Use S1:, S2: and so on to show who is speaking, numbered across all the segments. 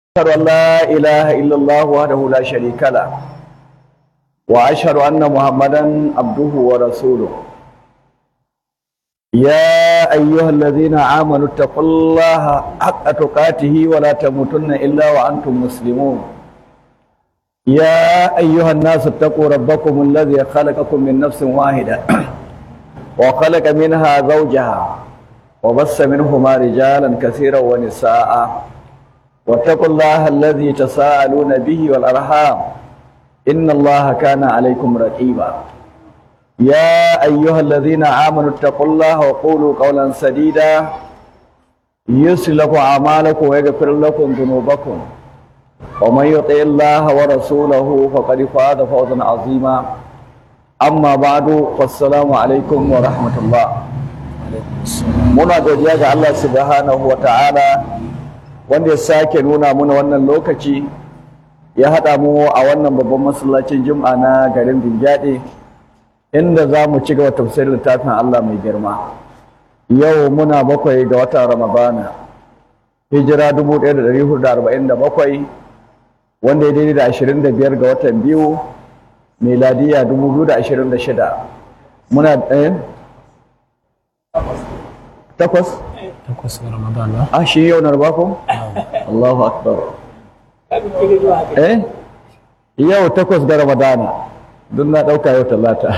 S1: أشهد أن لا إله إلا الله وحده لا شريك له وأشهد أن محمدا عبده ورسوله يا أيها الذين آمنوا اتقوا الله حق تقاته ولا تموتن إلا وأنتم مسلمون يا أيها الناس اتقوا ربكم الذي خلقكم من نفس واحدة وخلق منها زوجها وبث منهما رجالا كثيرا ونساء واتقوا الله الذي تساءلون به والأرحام إن الله كان عليكم رقيبا يا أيها الذين آمنوا اتقوا الله وقولوا قولا سديدا يسر لكم أعمالكم ويغفر لكم ذنوبكم ومن يطع الله ورسوله فقد فاز فوزا عظيما أما بعد فالسلام عليكم ورحمة الله muna godiya ga Allah subhanahu wa ta'ala wanda ya sake nuna muna wannan lokaci ya haɗa mu a wannan babban masallacin jum'a na garin Binjaɗe inda za mu ci gaba tafsirin littafin Allah mai girma yau muna bakwai ga watan Ramadana hijira 1447 wanda ya daidai da 25 ga watan biyu miladiya 2026 muna ɗaya takwas
S2: takwas ga ramadana
S1: a shi yau na ko Allahu akbar eh yau takwas ga ramadana don na ɗauka yau talata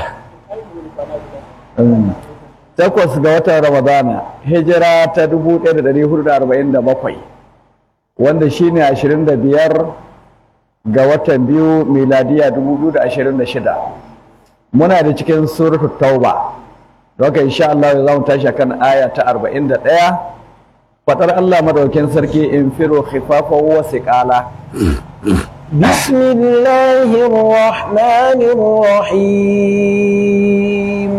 S1: Mm. takwas ga watan ramadana hijira ta 1447 wanda shine 25 ga watan biyu miladiya 2026 muna da cikin suratul tauba Doka insha Allah za mu tashi kan aya ta 41 fatar Allah madaukin sarki in firo khifafan wa siqala
S3: بسم الله الرحمن الرحيم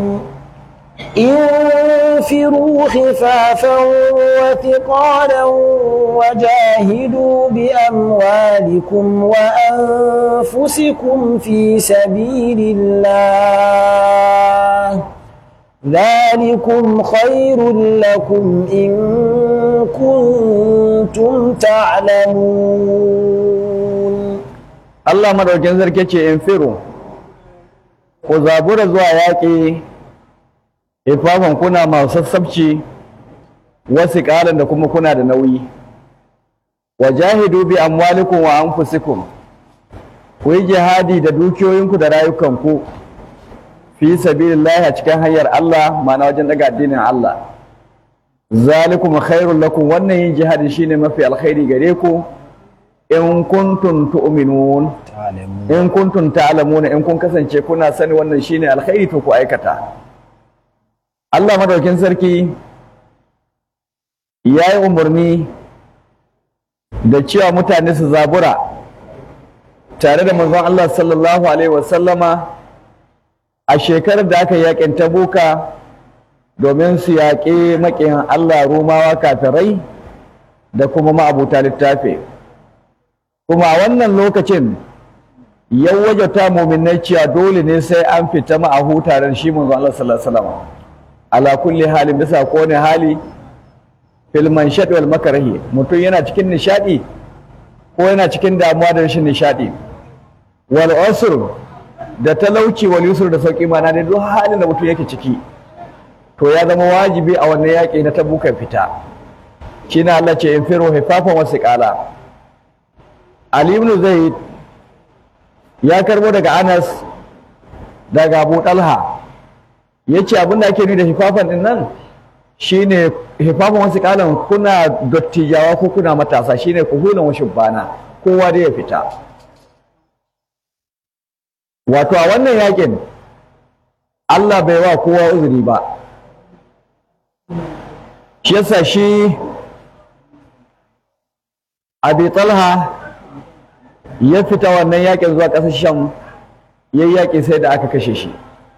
S3: انفروا خفافا وثقالا وجاهدوا بأموالكم وأنفسكم في سبيل الله ذلكم خير لكم إن كنتم تعلمون
S1: Allah madaukin sarki ce in firo ku zabura zuwa yaƙi ifafan kuna masu sassabci wasu ƙalan da kuma kuna da nauyi wa jahidu bi amwalikum wa anfusikum ku yi jihadi da dukiyoyinku da rayukanku fi sabilillahi a cikin hanyar Allah ma'ana wajen daga addinin Allah zalikum khairul lakum wannan yin jihadi shine mafi alkhairi gare ku in kuntum tu'minun in kuntum ta'lamuna in kun kasance kuna sani wannan shine alkhairi to ku aikata Allah madaukin sarki ya yi umarni da cewa mutane su zabura tare da manzon Allah sallallahu alaihi wasallama a shekarar da aka yakin tabuka domin su yaƙi maƙiyan Allah rumawa kafirai da kuma ma'abuta littafi kuma a wannan lokacin ya wajata muminai cewa dole ne sai an fita ma'ahu tare da shi manzon Allah sallallahu alaihi wasallam ala kulli halin bisa kowane hali fil manshad wal makrahi mutum yana cikin nishadi ko yana cikin damuwa da rashin nishadi wal usr da talauci wal yusr da sauki mana da duk halin da mutum yake ciki to ya zama wajibi a wannan yaƙi na tabuka fita shine Allah ce in firu hifafan wasu ƙala Ali ibn Zaid ya karbo daga Anas daga Abu Talha yace abin da ake nuni da hifafan din nan shine hifafan wasu ƙalan kuna dottijawa ko kuna matasa shine ku hulan washin bana kowa da ya fita wato a wannan yakin Allah bai wa kowa uzuri ba shi yasa shi abi talha ya fita wannan yakin zuwa ƙasar sham ya yaƙi sai da aka kashe shi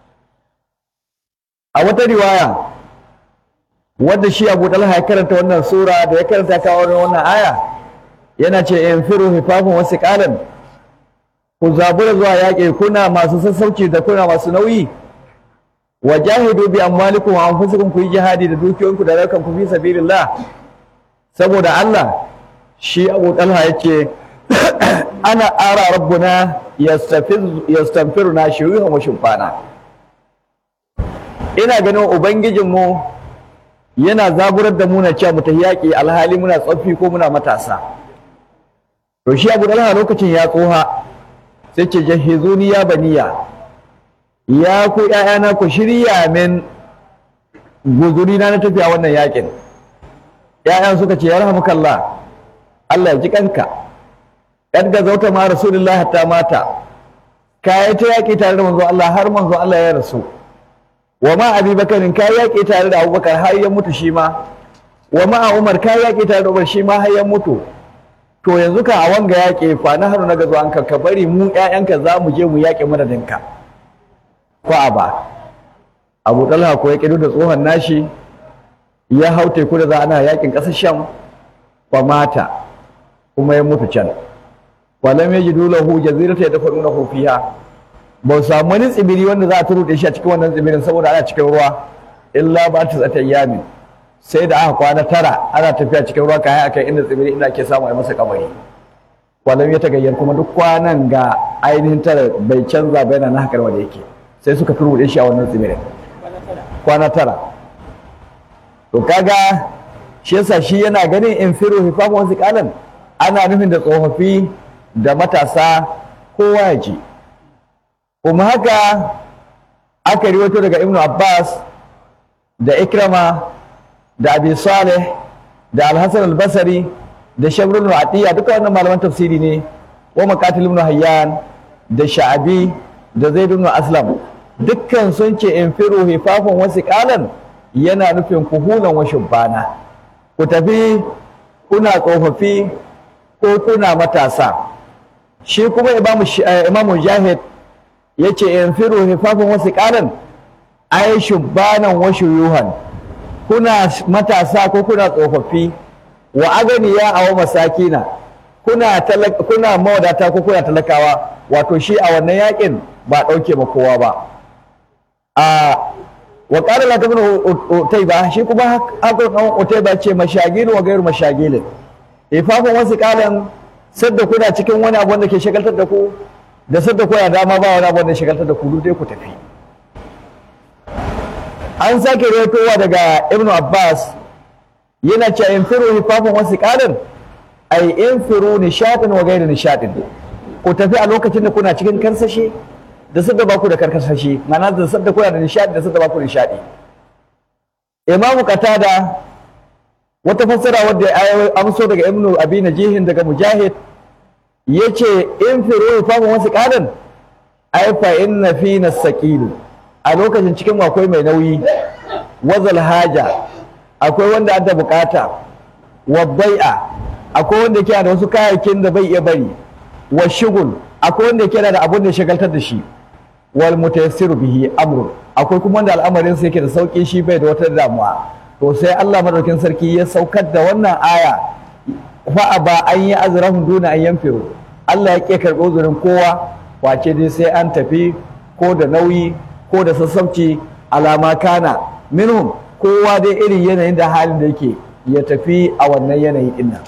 S1: a wata riwaya wadda shi abu talha ya karanta wannan sura da ya karanta kawo wannan aya yana ce in firu hifafin wasu ƙalan ku zabura zuwa yaƙi kuna masu sassauci da kuna masu nauyi wa jahidu bi amwalikum wa anfusikum ku yi jihadi da dukiyoyinku da rayukanku fi sabilillah saboda Allah shi abu talha ya ce ana ara rabbuna yastafiru na shirihan wa shimfana ina ganin ubangijinmu yana zaburar da muna cewa mu ta yaƙi alhali muna tsoffi ko muna matasa to shi abu talha lokacin ya tsoha sai ce jahizuni ya baniya ya ku ‘ya'yana ku shirya min guzuri na na tafiya wannan yakin ‘ya'yan suka ce ya rahamukallah Allah ya ji kanka ɗan ga zauta ma rasulullah hatta mata ka yi ta yaƙi tare da manzo Allah har manzo Allah ya rasu wa ma abi bakarin ka yi yaƙi tare da abubakar har ya mutu shi ma wa ma umar ka yi yaƙi tare da umar shi ma har ya mutu to yanzu ka a wanga yaƙi fa na haru na gazo an ka bari mu ‘ya'yanka za mu je mu yaƙi madadinka ko a ba abu talha ko ya kidu da tsohon nashi ya hau teku da za ana yakin ƙasar sham fa mata kuma ya mutu can walam yajidu lahu jazirata yadfanunahu fiha ba samu wani tsibiri wanda za a turuɗe shi a cikin wannan tsibirin saboda ana cikin ruwa illa ba ta zata yamin sai da aka kwana tara ana tafiya cikin ruwa kayan akai inda tsibiri inda ake samu a masa kamari walam ya tagayyar kuma duk kwanan ga ainihin tara bai canza bai na haka wanda yake sai suka turbuɗe shi a wannan tsibirin kwana tara to kaga shi yasa shi yana ganin in firu hifamu wasu kalan ana nufin da tsofaffi da matasa kowa ya ji kuma haka aka riwato daga ibnu abbas da ikrama da abi saleh da alhassan albasari da shabrul atiya duka wannan malaman tafsiri ne wa maqatil ibn hayyan da sha'abi da zaid ibn aslam dukkan sun ce in firu hifafan wasu kalan yana nufin kuhulan wa shubbana ku tafi kuna tsofaffi ko kuna matasa shi kuma imamu jahid ya ce in firu hifafan wasu kalan ai shubbanan wa shuyuhan kuna matasa ko kuna tsofaffi wa aganiya a wa masakina kuna kuna mawadata ko kuna talakawa wato shi a wannan yakin ba ɗauke ba kowa ba a wa ƙara la tabin utaiba shi kuma haka ɗan utaiba ce mashagil wa gairu mashagilin ifafin wasu ƙalan sadda kuna cikin wani abu wanda ke shagaltar da ku da sadda kuna dama ba wani abu wanda shagaltar da ku duk dai ku tafi an sake rawaitowa daga ibnu abbas yana cewa in firu hifafin wasu ƙalan ai in firu nishaɗin wa gairu nishaɗin ku tafi a lokacin da kuna cikin karsashi da sadda ba ku da karkasashe ma'ana da sadda kuna da nishadi da sadda ba ku da nishadi imamu qatada wata fassara wadda ya amso daga ibnu abi najihin daga mujahid yace in firu famu wasu qadan ai fa inna fina saqilu a lokacin cikin akwai mai nauyi wazal haja akwai wanda adda bukata wa bai'a akwai wanda yake da wasu kayayyakin da bai iya bari wa shugul akwai wanda yake da abun da shagaltar da shi wal mutayassiru bihi amrun akwai kuma wanda al'amarin sa yake da sauki shi bai da wata damuwa to sai Allah madaukin sarki ya saukar da wannan aya fa ba an yi azrahun duna an yanfiru Allah ya ke karɓo uzurin kowa wace dai sai an tafi ko da nauyi ko da sassauci alama kana minhum kowa dai irin yanayin da halin da yake ya tafi a wannan yanayi din nan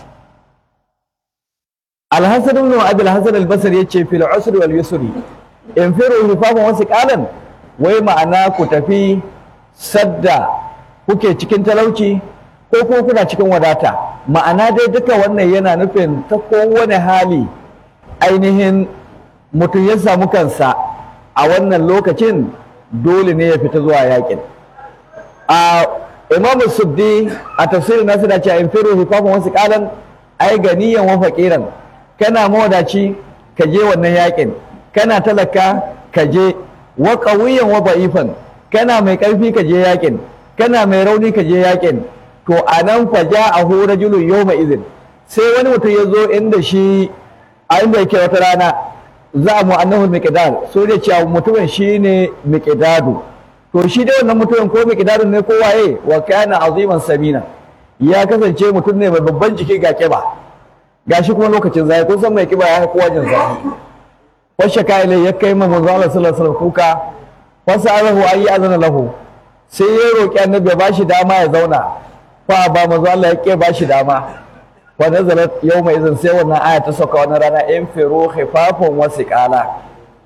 S1: Al-Hasan ibn Abi al-Hasan al-Basri yace fil usri wal yusri in firu hifafan wasu kalan wai ma'ana ku tafi sadda kuke cikin talauci ko kuma kuna cikin wadata ma'ana dai duka wannan yana nufin ta kowane hali ainihin mutum ya samu kansa a wannan lokacin dole ne ya fita zuwa yakin a imamu suddi a tafsirin nasu da cewa in firu hifafan wasu kalan ai ganiyan wa faqiran kana mawadaci ka je wannan yakin kana talaka ka je wa qawiyan wa ba'ifan kana mai karfi ka je yakin kana mai rauni ka je yakin to anan fa ja'ahu rajulun yawma idhin sai wani mutum ya zo inda shi a inda yake wata rana za mu annahu miqdar so da cewa mutumin shine miqdadu to shi dai wannan mutumin ko miqdadun ne ko waye wa kana aziman samina ya kasance mutum ne mai babban jiki ga kiba gashi kuma lokacin zai kun san mai kiba ya kowa jin zafi washe kaile ya kai ma manzo Allah sallallahu alaihi wasallam kuka fasalahu ayi azana lahu sai ya roki annabi ya bashi dama ya zauna fa ba manzo Allah ya ke bashi dama wa nazalat yawma idan sai wannan aya ta sauka wannan rana in firu khifafan wa siqala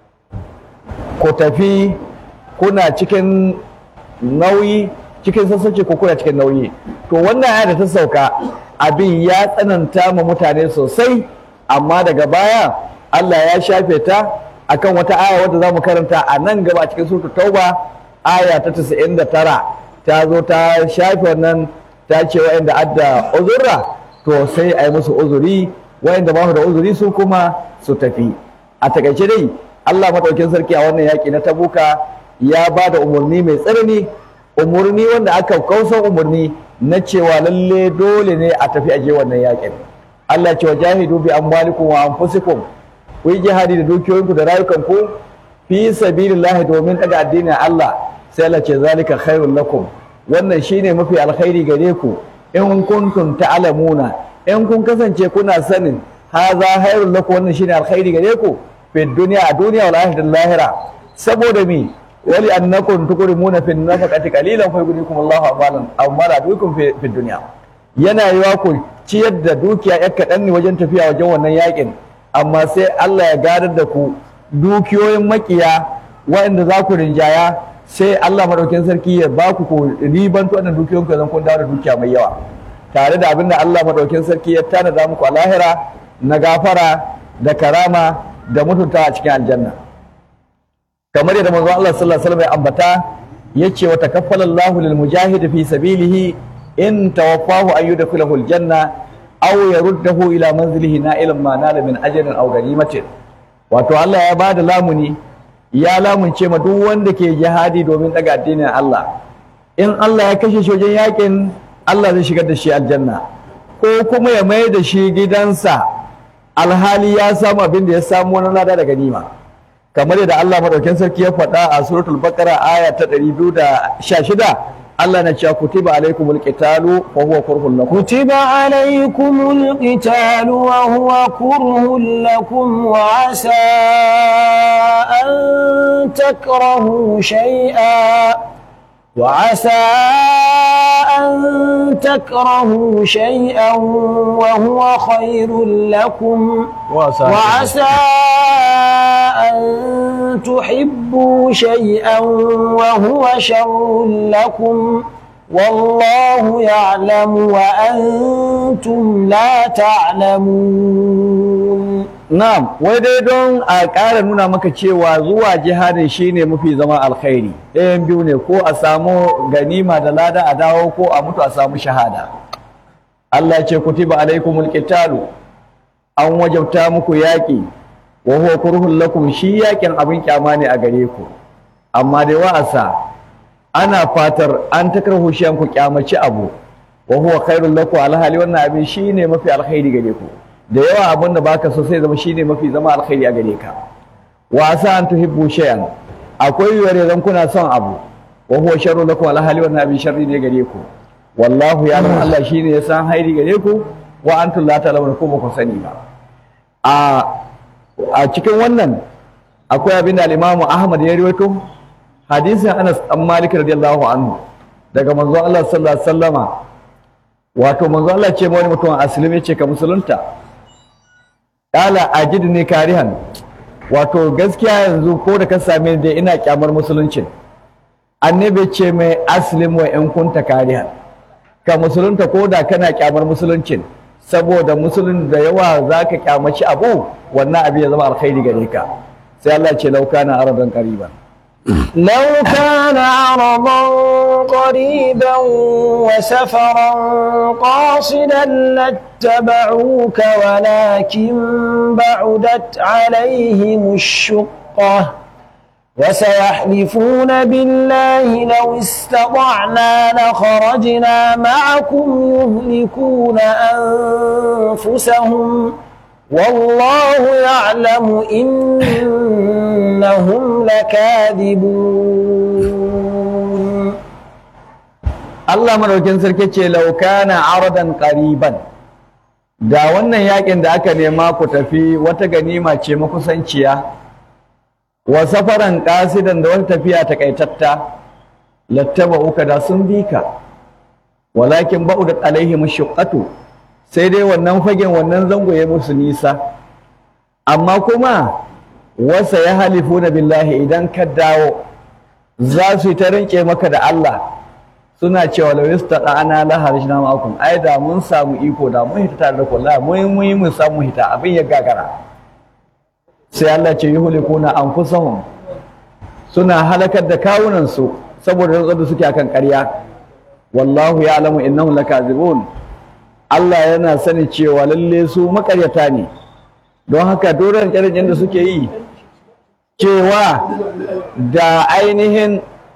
S1: ku tafi kuna cikin nauyi cikin sassace ko kuna cikin nauyi to wannan aya da ta sauka abin ya tsananta ma mutane sosai amma daga baya Allah ya shafe ta akan wata aya wadda za mu karanta a nan gaba cikin surtu tauba aya ta 99 ta zo ta shafe wannan ta ce wa'anda adda uzurra to sai a yi musu uzuri wa'anda ba su da uzuri su kuma su tafi a takaice dai Allah madaukin sarki a wannan yaƙi na tabuka ya ba da umarni mai tsanani umarni wanda aka kausan umarni na cewa lalle dole ne a tafi aje wannan yaƙin Allah ce wa jahidu bi amwalikum wa anfusikum ku yi jihadi da dukiyoyinku da rayukanku fi sabilillahi domin daga addinin Allah sai Allah ce zalika khairul lakum wannan shine mafi alkhairi gare ku in kuntum ta'lamuna in kun kasance kuna sanin haza khairul lakum wannan shine alkhairi gare ku fi dunya a duniya wal akhirati lahira saboda mi wali annakum tukrimuna fi nafaqati qalilan fa yughnikum Allahu amalan amala dukum fi fi dunya yana yiwa ku ciyar da dukiya yar kaɗan ne wajen tafiya wajen wannan yakin amma sai Allah ya gadar da ku dukiyoyin makiya waɗanda za ku rinjaya sai Allah madaukakin sarki ya ba ku ribanto wannan dukiyoyin ku zan kun dawo da dukiya mai yawa tare da abinda Allah madaukakin sarki ya tanada muku a lahira na gafara da karama da mutunta a cikin aljanna kamar yadda manzo Allah sallallahu alaihi wasallam ya ambata yace wa takaffala Allahu lil mujahid fi sabilihi in tawaffahu an yudkhilahu al janna aw yaruddahu ila manzilihi na'ilan ma nala min ajrin aw ganimatin wato Allah ya bada lamuni ya lamunce ma duk wanda ke jihadi domin daga addinin Allah in Allah ya kashe shi wajen yakin Allah zai shigar da shi aljanna ko kuma ya mai da shi gidansa alhali ya samu abin da ya samu wani lada da ganima kamar yadda Allah madaukakin sarki ya faɗa a suratul baqara aya ta 216 Allah na cewa kutiba alaikumul qitalu fa huwa kurhun lakum
S3: كتب عليكم القتال وهو كره لكم وعسى أن تكرهوا شيئا وعسى أن تكرهوا شيئا وهو خير لكم
S1: وعسى
S3: وعسى أن تحبوا شيئا وهو شر لكم والله يعلم وأنتم لا تعلمون
S1: Na'am, wai dai don a ƙara nuna maka cewa zuwa jihadin shine mafi zama alkhairi. Ɗayan biyu ne ko a samu ganima da lada a dawo ko a mutu a samu shahada. Allah ya ce kutiba alaikumul qitalu an wajabta muku yaƙi wa huwa kurhun lakum shi yaƙin abin kyama ne a gare ku. Amma dai wa'asa ana fatar an takarhu shi ku kyamaci abu wa huwa khairul lakum alhali wannan abin shine mafi alkhairi gare ku. da yawa abin da baka so sai zama shine mafi zama alkhairi a gare ka wa asa an tuhibbu shay'an akwai yiwuwar zan kuna son abu wa huwa sharru lakum alhali wannan abin sharri ne gare ku wallahu ya san Allah shine ya san hairi gare ku wa antum la ta'lamun ko ba ku sani ba a a cikin wannan akwai abin da al-Imam Ahmad ya rawaito hadisin Anas dan Malik radiyallahu anhu daga manzo Allah sallallahu alaihi wasallama wato manzo Allah ce wani mutum aslim ya ce ka musulunta kala ajid ne karihan wato gaskiya yanzu ko da ka same ni dai ina kyamar musuluncin annabi ce mai aslim wa in kunta karihan ka musulunta ko da kana kyamar musuluncin saboda musulun da yawa zaka kyamaci abu wannan abu ya zama alkhairi gare ka sai Allah ce lauka na aradan qariban
S3: لو كان عرضا قريبا وسفرا قاصدا لاتبعوك ولكن بعدت عليهم الشقة وسيحلفون بالله لو استطعنا لخرجنا معكم يهلكون أنفسهم والله يعلم إنهم لكاذبون
S1: Allah madaukin sarki ce laukana aradan qariban da wannan yakin da aka nema ku tafi wata ganima ce makusanciya wa safaran qasidan da wata tafiya takaitatta lattaba uka da sun bi ka walakin ba'udat alaihim shuqqatu sai dai wannan fagen wannan zango ya musu nisa amma kuma wasa ya halifu na billahi idan ka dawo za su yi ta rinke maka da Allah suna cewa la yastata ana la harishna ma'akum ai da mun samu iko da mun hita tare da ku la mun mun mun samu hita abin ya gagara sai Allah ce yuhlikuna anfusahum suna halakar da kawunan su saboda rantsar da suke akan ƙarya wallahu ya'lamu innahum lakazibun Allah yana sani cewa lalle su makaryata ne don haka doron ƙirƙirin da suke yi cewa da ainihin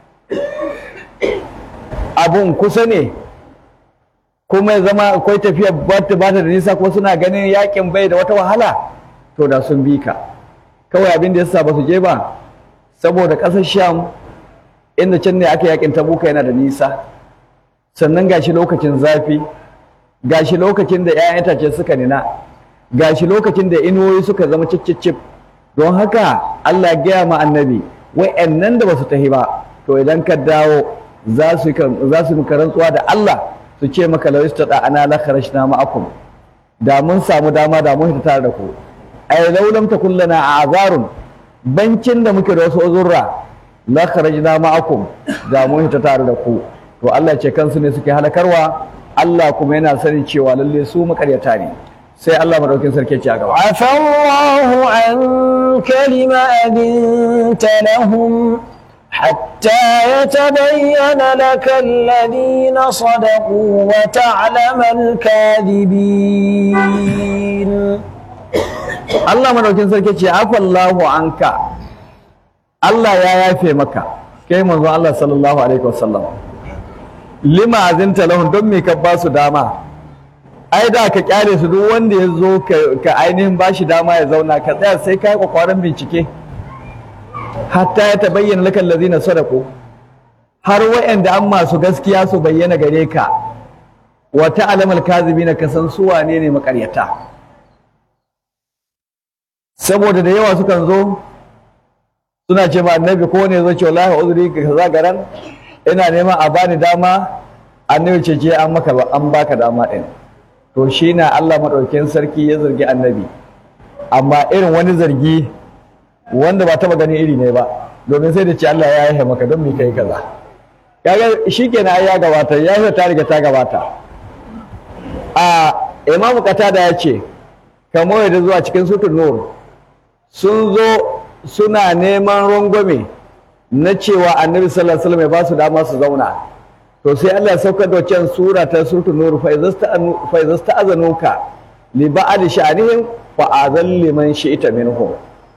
S1: abun kusa ne kuma ya zama akwai tafiya bata bata da nisa ko suna ganin yakin bai da wata wahala to da sun bi ka kawai abin da yasa ba su je ba saboda ƙasar sham inda can ne aka yakin tabuka yana da nisa sannan gashi lokacin zafi gashi lokacin da 'ya'yan itace suka nina gashi lokacin da inuwoyi suka zama cicicip don haka Allah ya gaya ma annabi wa'annan da ba su tahi ba to idan ka dawo za su za su muka rantsuwa da Allah su ce maka law istada ana la kharajna ma'akum da mun samu dama da mun hita tare da ku ay law lam takun lana a'zarun bancin da muke da wasu uzurra la kharajna ma'akum da mun hita tare da ku to Allah ce kansu ne suke halakarwa Allah kuma yana sanin cewa lalle su makaryata ne sai Allah madaukin sarki ce a gaba
S3: عفى الله عنك لما أذنت لهم حتى يتبين لك الذين صدقوا وتعلم الكاذبين
S1: Allah madaukin sarki ce afallahu anka Allah ya yafe maka kai manzo Allah sallallahu alaihi wasallam lima azinta lahum don me ka ba su dama ai da ka kyale su duk wanda ya zo ka ainihin ba shi dama ya zauna ka tsaya sai ka yi kwakwaran bincike hatta ya ta bayyana laka allazina sadaku har wa'anda an masu gaskiya su bayyana gare ka wa ta'lamal kazibina ka san su wane ne makaryata saboda da yawa sukan zo suna ce ma annabi ko ne zo ce wallahi uzuri ka kaza garan ina neman a bani dama annabi ce je an maka an baka dama din to shi na Allah maɗaukin sarki ya zargi annabi amma irin wani zargi wanda ba taɓa ganin iri ne ba domin sai da ce Allah ya yi maka don me kai kaza kaga shikenan ya gabata ya ta riga ta gabata a imamu qatada ya ce kamar yadda zuwa cikin sutun nur sun zo suna neman rangwame na cewa annabi sallallahu alaihi wasallam ya ba su dama su zauna to sai Allah ya saukar da wancan sura ta suratul nur fa idza sta'azanuka li ba'd sha'anihim fa azal liman shi'ta minhum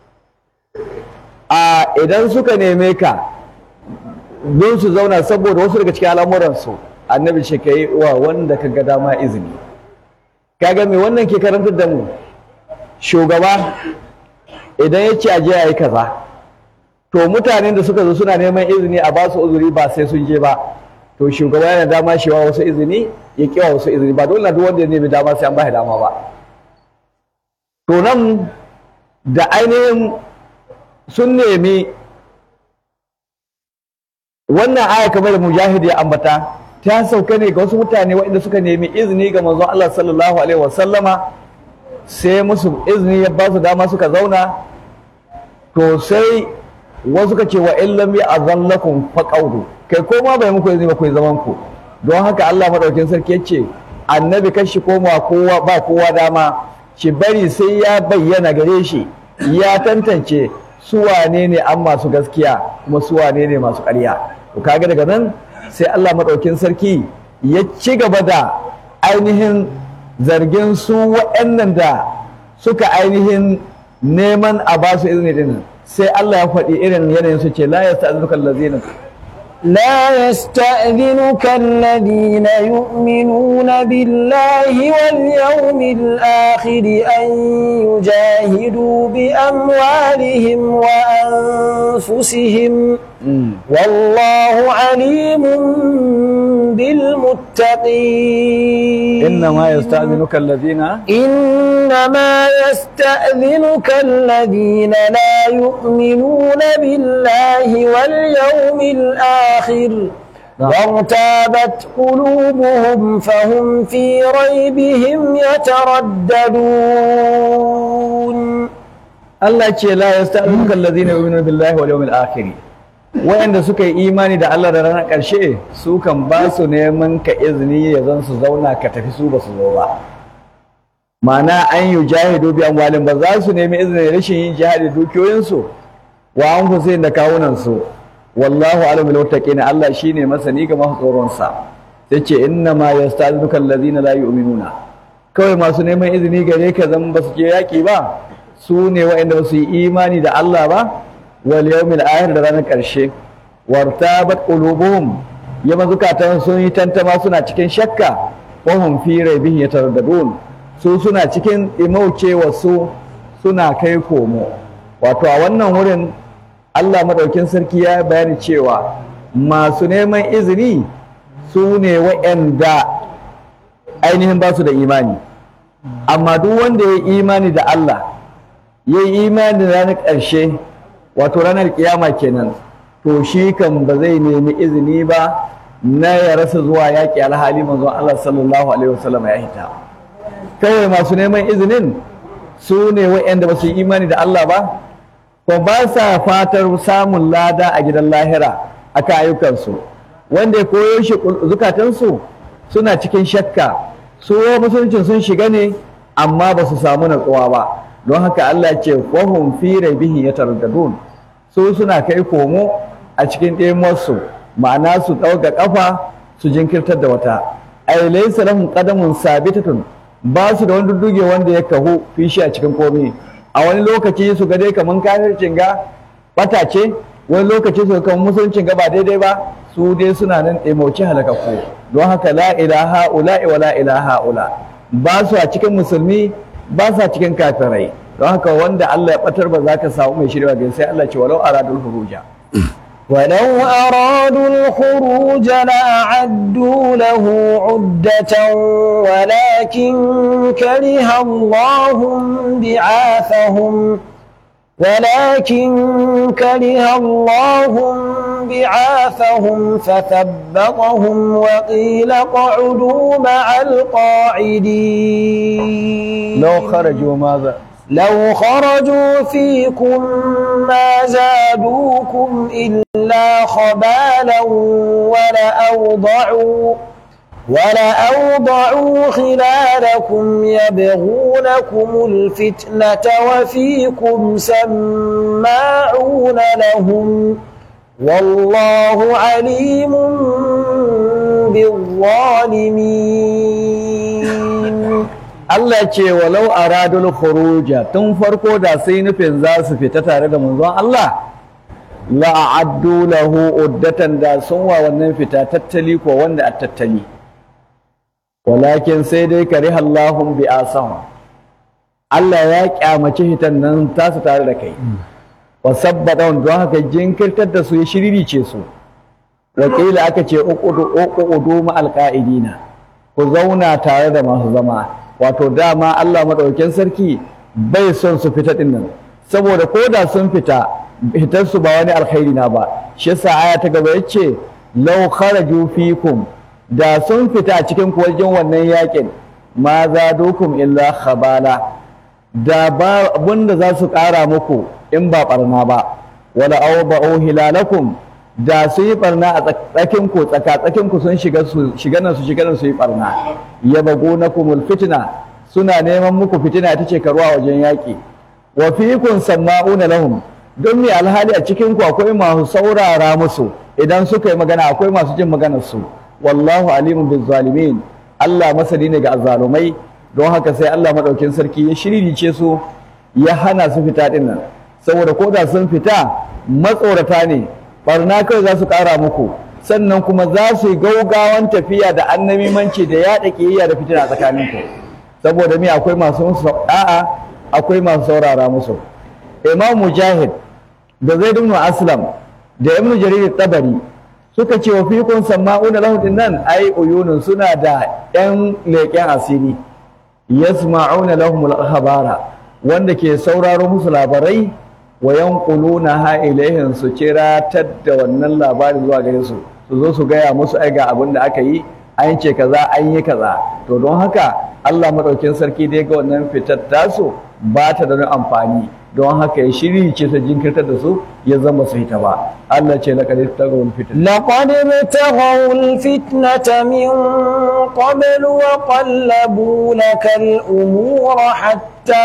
S1: a idan suka neme ka don su zauna saboda wasu daga cikin al'amuran su annabi ce kai wa wanda ka ga dama izini kaga me wannan ke karantar da mu shugaba idan ya ce aje yayi kaza to mutanen da suka zo suna neman izini a ba su uzuri ba sai sun je ba to shugaba yana dama shi wa wasu izini ya kiwa wasu izini ba dole duk wanda ya nemi dama sai an ba shi dama ba to nan da ainihin sun nemi wannan aya kamar da mujahid ya ambata ta sauka ne ga wasu mutane waɗanda suka nemi izini ga manzon Allah sallallahu alaihi wasallama sai musu izini ya ba su dama suka zauna to sai wasu ka ce wa illam ya azallakum faqawdu kai ko ma bai muku izini ba ku zaman ku don haka Allah madaukin sarki yace annabi kashi koma kowa ba kowa dama shi bari sai ya bayyana gare shi ya tantance su wane ne an masu gaskiya kuma su wane ne masu ƙarya to kaga daga nan sai Allah madaukin sarki ya ci gaba da ainihin zargin su waɗannan da suka ainihin neman a ba su izini din sai Allah ya faɗi irin yanayin su ce la yasta'zinuka allazina
S3: لا يستأذنك الذين يؤمنون بالله واليوم الآخر أن يجاهدوا بأموالهم وأنفسهم والله عليم بالمتقين
S1: إنما يستأذنك الذين
S3: إنما يستأذنك الذين لا يؤمنون بالله واليوم الآخر
S1: نعم.
S3: وارتابت قلوبهم فهم في ريبهم يترددون
S1: Allah ce la yasta'dhuka alladhina yu'minuna billahi wal yawmil akhir wayanda suka yi imani da Allah da ranar ƙarshe su kan ba su neman ka izini ya zan su zauna ka tafi su ba su zo ba ma'ana an yi jahidu bi amwalin ba za su nemi izinin rashin yin jihadi dukiyoyinsu wa an fusayin da kawunansu wallahu alamul muttaqin Allah shine masani ga masu tsoron sa sai ce inna ma yasta'dhuka alladhina la yu'minuna kawai masu neman izini gare ka zan ba su je yaki ba su ne waɗanda ba su yi imani da Allah ba wal yawmil akhir da ranar ƙarshe wartabat qulubuhum yamma zukatan sun yi tantama suna cikin shakka wa hum fi raibihim yataraddadun su suna cikin imaucewa su suna kai komo wato a wannan wurin Allah madaukin sarki ya bayani cewa masu neman izini su ne waɗanda ainihin ba su da imani amma duk wanda ya yi imani da Allah ya yi imani da ranar ƙarshe wato ranar kiyama kenan to shi kan ba zai nemi izini ba na ya rasa zuwa yaƙi alhali manzon Allah sallallahu alaihi wasallam ya hita kawai masu neman izinin su ne waɗanda ba su yi imani da Allah ba ko ba sa fatar samun lada a gidan lahira akan ayyukansu wanda ya koyo shi zukatansu suna cikin shakka su musuluncin sun shiga ne amma ba su samu natsuwa ba don haka Allah ce wahum fi raibihi yataraddadun su suna kai komo a cikin ɗemarsu ma'ana su ɗauka ƙafa su jinkirtar da wata ai laysa lahum qadamun sabitatun ba su da wani dudduge wanda ya kahu fishi a cikin komai a wani lokaci su ga dai kaman kafircin ga bata ce wani lokaci su ga kaman musuluncin ga ba daidai ba su dai suna nan ɗemauci halakakku don haka la ilaha ula wa la ilaha ula ba su a cikin musulmi ba sa cikin kafirai don haka wanda Allah ya batar ba za ka samu mai shirya ga sai Allah ce walau aradul huruja
S3: ولو أرادوا الخروج لأعدوا له عدة ولكن كره الله بعاثهم ولكن كره الله بعاثهم فثبطهم وقيل اقعدوا مع القاعدين
S1: لو خرجوا ماذا
S3: لو خرجوا فيكم ما زادوكم إلا خبالا ولأوضعوا ولأوضعوا خلالكم يبغونكم الفتنة وفيكم سماعون لهم والله عليم بالظالمين
S1: Allah ce walau aradul khuruja tun farko da sai nufin za su fita tare da manzon Allah la a'addu lahu uddatan da sun wa wannan fita tattali ko wanda a tattali walakin sai dai kariha Allahum bi asahum Allah ya kyamaci hitan nan tasu tare da kai wa sabbata don haka jinkirtar da su ya shiririce su wakila aka ce uqudu uqudu ma alqaidina ku zauna tare da masu zama wato dama Allah maɗaukin sarki bai son su fita ɗin nan saboda ko da sun fita fitar su ba wani alkhairi na ba shi yasa aya ta gaba yace law kharaju fikum da sun fita a cikin ku wajen wannan yakin ma zadukum illa khabala da ba abunda za su ƙara muku in ba barna ba wala awba'u hilalakum da su yi barna a tsakin ku tsaka tsakin ku sun shiga su shiga nan su shiga nan su yi barna yabgunakumul fitna suna neman muku fitina ita ce karuwa wajen yaƙi wa fikum sama'una lahum don me alhali a cikin ku akwai masu saurara musu idan suka yi magana akwai masu jin maganar su wallahu alimun biz zalimin Allah masani ne ga azzalumai don haka sai Allah madaukin sarki ya shiririce su ya hana su fita din nan saboda ko da sun fita matsorata ne barna kawai za su ƙara muku sannan kuma za su yi gaugawan tafiya da annamimanci da yaɗa ƙiyayya da fitina tsakanin ku saboda me akwai masu musu da'a akwai masu saurara musu imam mujahid da zaid ibn aslam da ibn jarir tabari suka ce wa fikun sama'una lahu nan ai uyunun suna da yan leƙen asiri yasma'una lahum al-khabara wanda ke sauraro musu labarai wa yanquluna ha ilaihin su kiratar da wannan labarin zuwa gare su su zo su gaya musu ai ga abin da aka yi an ce kaza an yi kaza to don haka Allah madaukin sarki dai ga wannan fitar tasu ba ta da wani amfani don haka ya shiri ce su jinkirtar da su ya zama su hita ba Allah ce laqad tagawul fitar
S3: لقد ابتغوا الفتنة من قبل وقلبوا لك الأمور حتى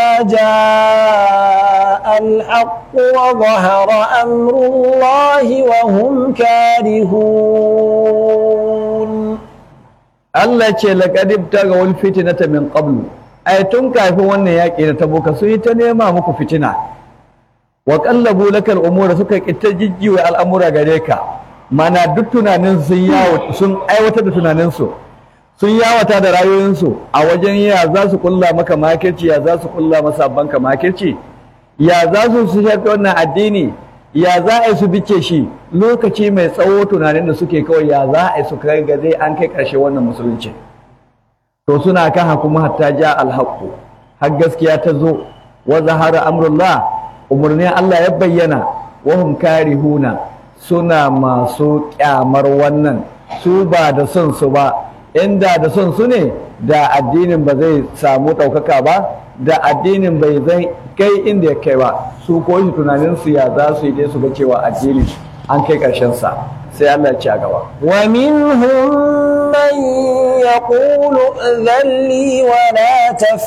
S3: جاء الحق وظهر أمر الله وهم كارهون
S1: Allah ce laqad tagawul fitnata min qablu ai tun kafin wannan yaƙi da tabuka sun yi ta nema muku fitina wa qallabu lakal umura suka kitta jijjiwa al'amura gare ka mana duk tunanin sun yawo sun aiwatar da tunaninsu sun yawata da rayuwinsu a wajen ya za su kulla maka makirci ya za su kulla masa banka makirci ya za su su shafi wannan addini ya za a yi su bice shi lokaci mai tsawo tunanin da suke kawai ya za a yi su kai ga zai an kai ƙarshe wannan musulunci to suna kan hakuma hatta ja alhaqu har gaskiya ta zo wa zahara amrullah umurnin Allah ya bayyana wa hum karihuna suna masu kyamar wannan su ba da son su ba inda da son su ne da addinin ba zai samu ɗaukaka ba da addinin bai zai kai inda ya kai ba su ko shi tunanin su ya za su yi dai su ga cewa addini an kai ƙarshen sa sai Allah ya ci a gaba
S3: ومنهم من يقول ائذن لي ولا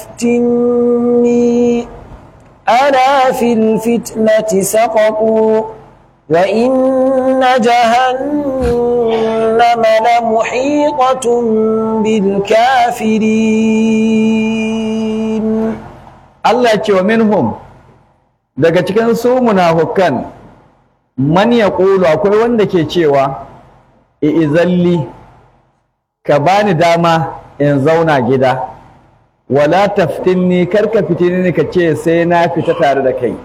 S3: تفتني ألا في الفتنة سقطوا وإن جهنم لمحيطة بالكافرين
S1: Allah ya ce wa minhum daga cikin su munafukan man yaqulu akwai wanda ke cewa izalli ka bani dama in zauna gida wala taftinni karka fitini ni ka ce sai na fita tare da kai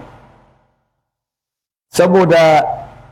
S1: saboda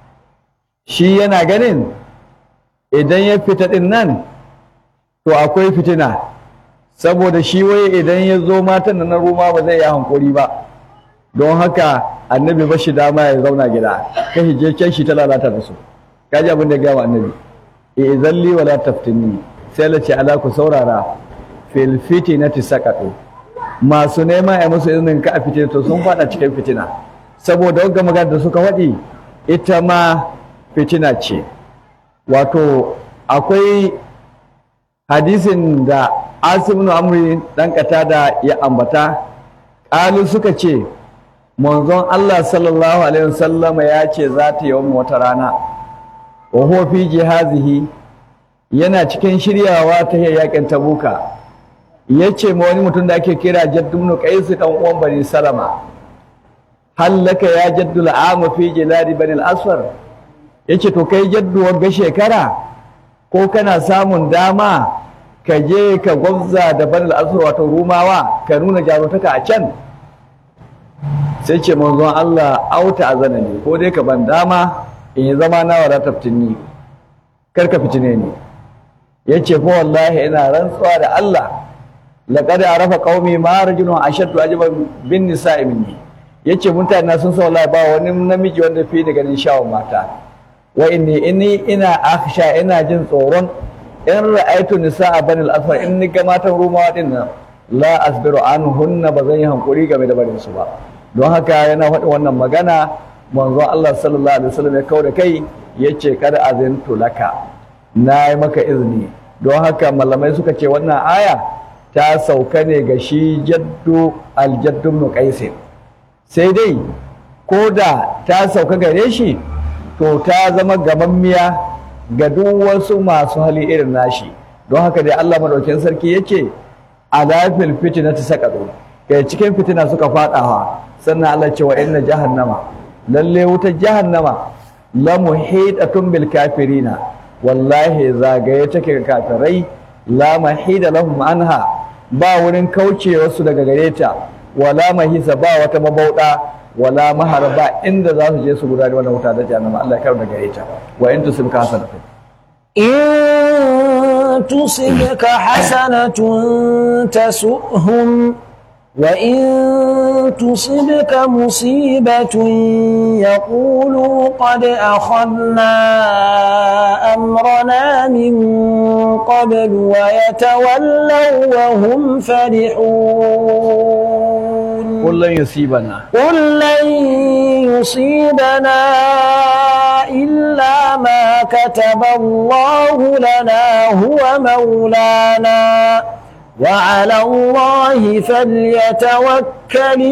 S1: shi yana ganin idan ya fita din nan to akwai fitina saboda shi waye idan ya zo matan da na ruma ba zai yi hankuri ba don haka annabi ba shi dama ya zauna gida ka hije can shi ta lalata da su kaji abin da ya gama annabi e zalli wala taftinni sai la ce ala ku saurara fil fitinati saqatu masu nema a musu izinin ka a fitina to sun fada cikin fitina saboda wagga magana da suka faɗi ita ma fitina ce wato akwai hadisin da asim ibn amri dan da ya ambata qalu suka ce manzon Allah sallallahu alaihi wasallam ya ce za ta yi wata rana wa huwa fi jihazihi yana cikin shiryawa ta yakin tabuka yace ma wani mutum da ake kira jaddu ibn qais dan uwan bani salama hallaka ya jaddu al'amu fi jiladi bani al-asfar yace to kai jaddu wagga shekara ko kana samun dama ka je ka gwabza da banal asr wato rumawa ka nuna jarumtaka a can sai ce manzon Allah auta azana ne ko dai ka ban dama in yi zama na wala taftinni kar ka fitine ni yace fa wallahi ina rantsuwa da Allah laqad arafa qaumi ma rajulun ashaddu ajaban bin nisa'i minni yace mutane sun sa wallahi ba wani namiji wanda fi ni ganin shawon mata wa inni inni ina akhsha ina jin tsoron in ra'aitu nisa'a bani al-asfar in ni ga matan rumawa din nan la asbiru anhunna ba zan yi hankuri game da barin su ba don haka yana faɗi wannan magana manzon Allah sallallahu alaihi wasallam ya kawo da kai yace kada azintu laka na yi maka izini don haka malamai suka ce wannan aya ta sauka ne ga shi jaddu aljaddu ibn qais sai dai ko da ta sauka gare shi to ta zama gamammiya ga duk wasu masu hali irin nashi don haka dai Allah madaukakin sarki yace alafil fitnati saqatu kai cikin fitina suka fadawa sannan Allah ce wa inna jahannama lalle wutar jahannama la muhidatun bil kafirina wallahi zagaye take ga kafirai la mahida lahum anha ba wurin kauce wasu daga gare ta wala mahisa ba wata mabauda wala maharba inda za su je su gudanar wannan wuta da jahannama Allah ya kawo daga gare ta wa in tusibka hasanatu
S3: إن تصبك حسنة تسؤهم وإن تصبك مصيبة يقولوا قد أخذنا أمرنا من قبل ويتولوا وهم فرحون
S1: kullun yusibana
S3: قل لن يصيبنا إلا ما كتب الله لنا هو مولانا وعلى الله فليتوكل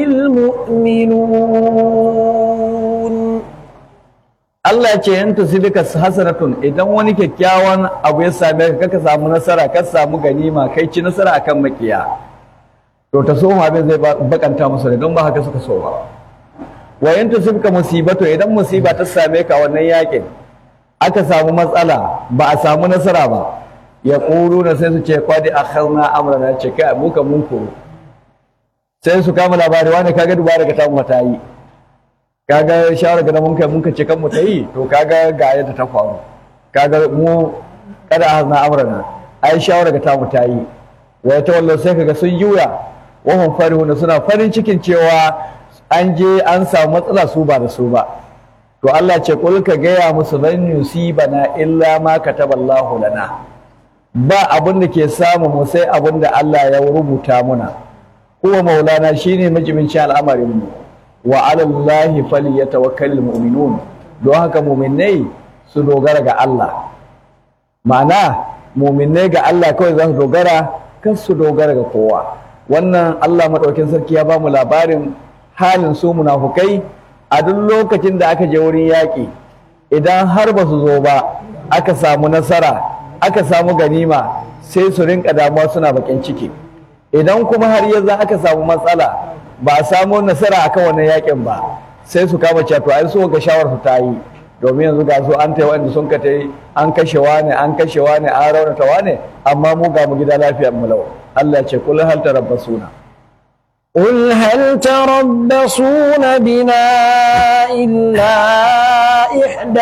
S3: المؤمنون
S1: Allah ce in tusibika hasanatun idan wani kyakkyawan abu ya same ka ka samu nasara ka samu ganima kai ci nasara akan makiya to ta so abin zai ba- bakanta musu ne don ba haka suka so ba wa in tusibika musibatu idan musiba ta same ka wannan yakin aka samu matsala ba a samu nasara ba ya na sai su ce kwadi akhadna amrana ce kai mu kan mun koro sai su kama labari wani kaga dubara ga tamu ta yi kaga shawara ga mun kai mun ka ce kan mu ta yi to kaga ga yadda ta faru kaga mu kada hazna amrana ai shawara ga tamu ta yi wa ya tawallo sai kaga sun juya wa hum farihuna suna farin cikin cewa an je an samu matsala su ba da su ba to Allah ce kul ka gaya musu lan yusibana illa ma kataballahu lana ba abin da ke samu mu sai abin da Allah ya rubuta muna huwa maulana shine majibincin al'amarin mu wa ala Allahi falyatawakkalul mu'minun don haka mu'minai su dogara ga Allah ma'ana mu'minai ga Allah kawai za su dogara kan su dogara ga kowa wannan Allah madaukin sarki ya ba mu labarin halin su munafukai a duk lokacin da aka je wurin yaƙi idan har ba su zo ba aka samu nasara aka samu ganima sai su rinka damuwa suna bakin ciki idan kuma har yanzu aka samu matsala ba a samu nasara akan wannan yakin ba sai su kama cewa to ai so ga shawar su ta yi domin yanzu ga su an taiwa inda sun ka tai an kashe wane an kashe wane an raunata wane amma mu ga mu gida lafiyar mu lau Allah ce kul hal tarabbasuna
S3: قل هل تربصون بنا إلا إحدى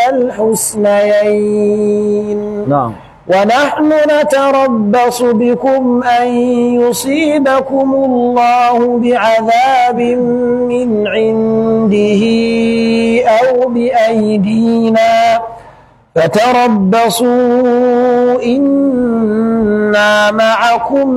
S3: الحسنيين
S1: na'am
S3: ونحن نتربص بكم أن يصيبكم الله بعذاب من عنده أو بأيدينا فتربصوا إنا معكم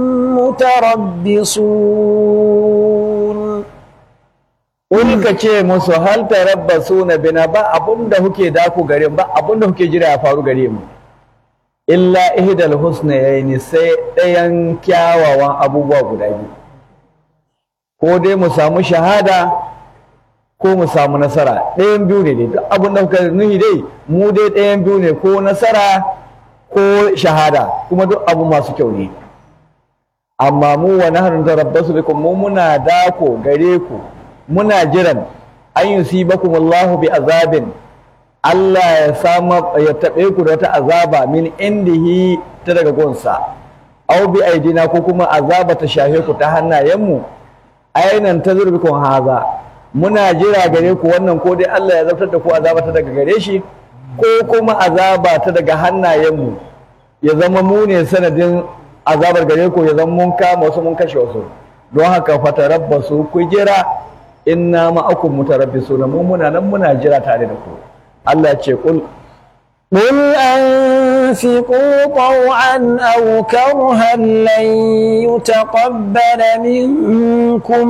S3: متربصون
S1: Kul ka ce musu hal tarabbasuna bina ba abun da kuke daku gare mu ba abun da kuke jira ya faru gare mu illa ihdal husnayni sai ɗayan kyawawan abubuwa guda biyu ko dai mu samu shahada ko mu samu nasara ɗayan biyu ne dai duk abun da kuka nuhi dai mu dai ɗayan biyu ne ko nasara ko shahada kuma duk abu masu kyau ne amma mu wa nahnu tarabbasu bikum mu muna dako gare ku muna jiran an yusibakum Allahu bi azabin Allah ya sama ya taɓe ku da wata azaba min indihi ta daga gonsa aw bi aidina ko kuma azaba ta shafe ku ta hannayenmu ainan ta kun haza muna jira gare ku wannan ko dai Allah ya zartar da ku azaba ta daga gare shi ko kuma azaba ta daga hannayenmu ya zama mu ne sanadin azabar gare ku ya zama mun kama wasu mun kashe wasu don haka fatarabbasu ku jira inna ma'akum mutarabbisuna mu muna nan muna jira tare da ku Allah ce kul
S3: قل أنفقوا طوعا أو كرها لن يتقبل منكم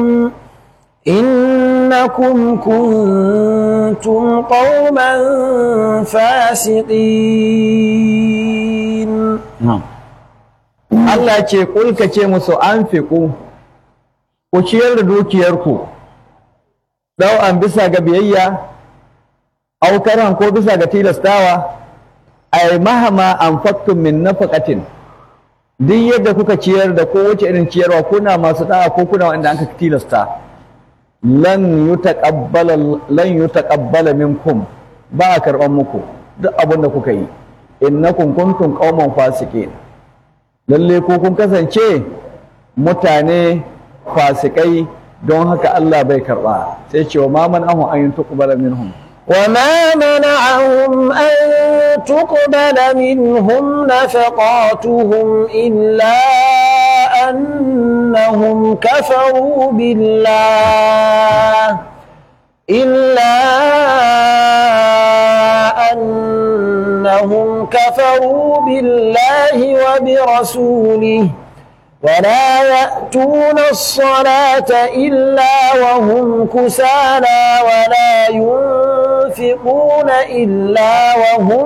S3: إنكم كنتم قوما فاسقين
S1: Allah ce kul ka ce musu anfiqu ku ciyar da dukiyarku an bisa ga biyayya aukaran ko bisa ga tilastawa ay mahama anfaqtum min nafaqatin duk yadda kuka ciyar da kowace irin ciyarwa kuna masu da'a ko kuna wanda aka tilasta lan yutaqabbala lan yutaqabbala minkum ba a karban muku duk abin da kuka yi innakum kuntum qauman fasiqin lalle ko kun kasance mutane fasikai don haka Allah bai karba sai ce wa ma man ahu an tuqbala minhum
S3: وما منعهم أن تقبل منهم نفقاتهم إلا أنهم أنهم كفروا بالله إلا أنهم كفروا بالله وبرسوله ولا يأتون الصلاة إلا وهم كسالى ولا ينفقون إلا وهم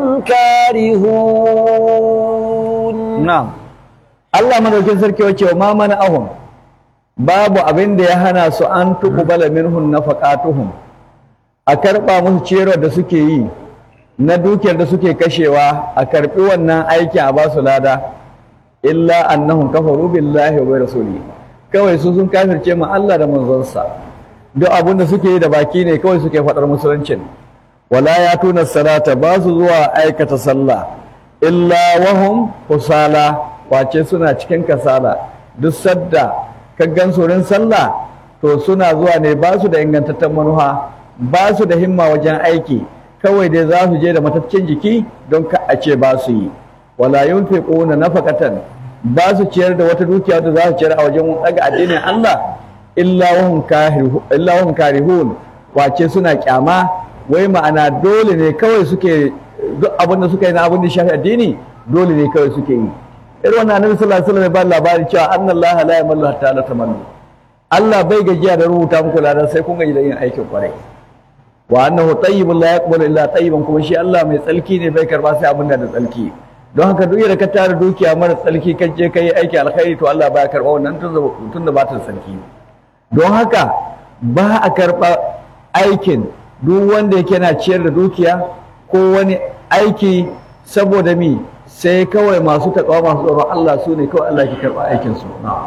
S3: كارهون
S1: na'am Allah madaukin sarki wace wa ma mana ahum babu abin da ya hana su an tuqbala minhum nafaqatuhum a karba musu ciyarwar da suke yi na dukiyar da suke kashewa a karbi wannan aiki a basu lada illa annahum kafaru billahi wa rasuli kawai su sun kafirce mu Allah da manzonsa duk abin da suke yi da baki ne kawai suke faɗar musuluncin wala ya tuna salata ba su zuwa aikata sallah illa wahum kusala kwace suna cikin kasala duk sadda ka gan wurin sallah to suna zuwa ne ba su da ingantaccen manuha ba su da himma wajen aiki kawai dai za su je da mataccen jiki don ka a ce ba su yi wala yunfiquna nafaqatan ba su ciyar da wata dukiya da za su ciyar a wajen daga addinin Allah illa wahum karihu illa wahum karihun kwace suna kyama wai ma'ana dole ne kawai suke duk abin da suka yi na abin da shafi addini dole ne kawai suke yi irin wannan annabi sallallahu alaihi wasallam ya ba labari cewa annallaha la yamallu hatta la tamallu Allah bai gajiya da rubuta muku ladan sai kun gaji da yin aikin kwarai wa annahu tayyibun la yaqbalu illa tayyiban kuma shi Allah mai tsalki ne bai karba sai abin da da tsalki don haka duk da ka tara dukiya mara tsalki ka je kai aiki alkhairi to Allah baya karba wannan tun da ba ta tsalki don haka ba a karba aikin duk wanda yake na ciyar da dukiya ko wani aiki saboda mi sai kawai masu taƙawa masu tsoron Allah su ne kawai Allah ke karɓa aikinsu.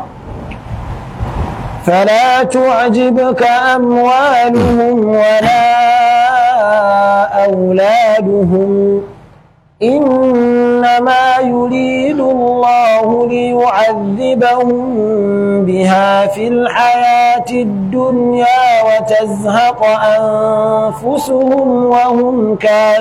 S3: فلا تعجبك أموالهم ولا أولادهم إنما يريد الله ليعذبهم بها في الحياة الدنيا وتزهق أنفسهم وهم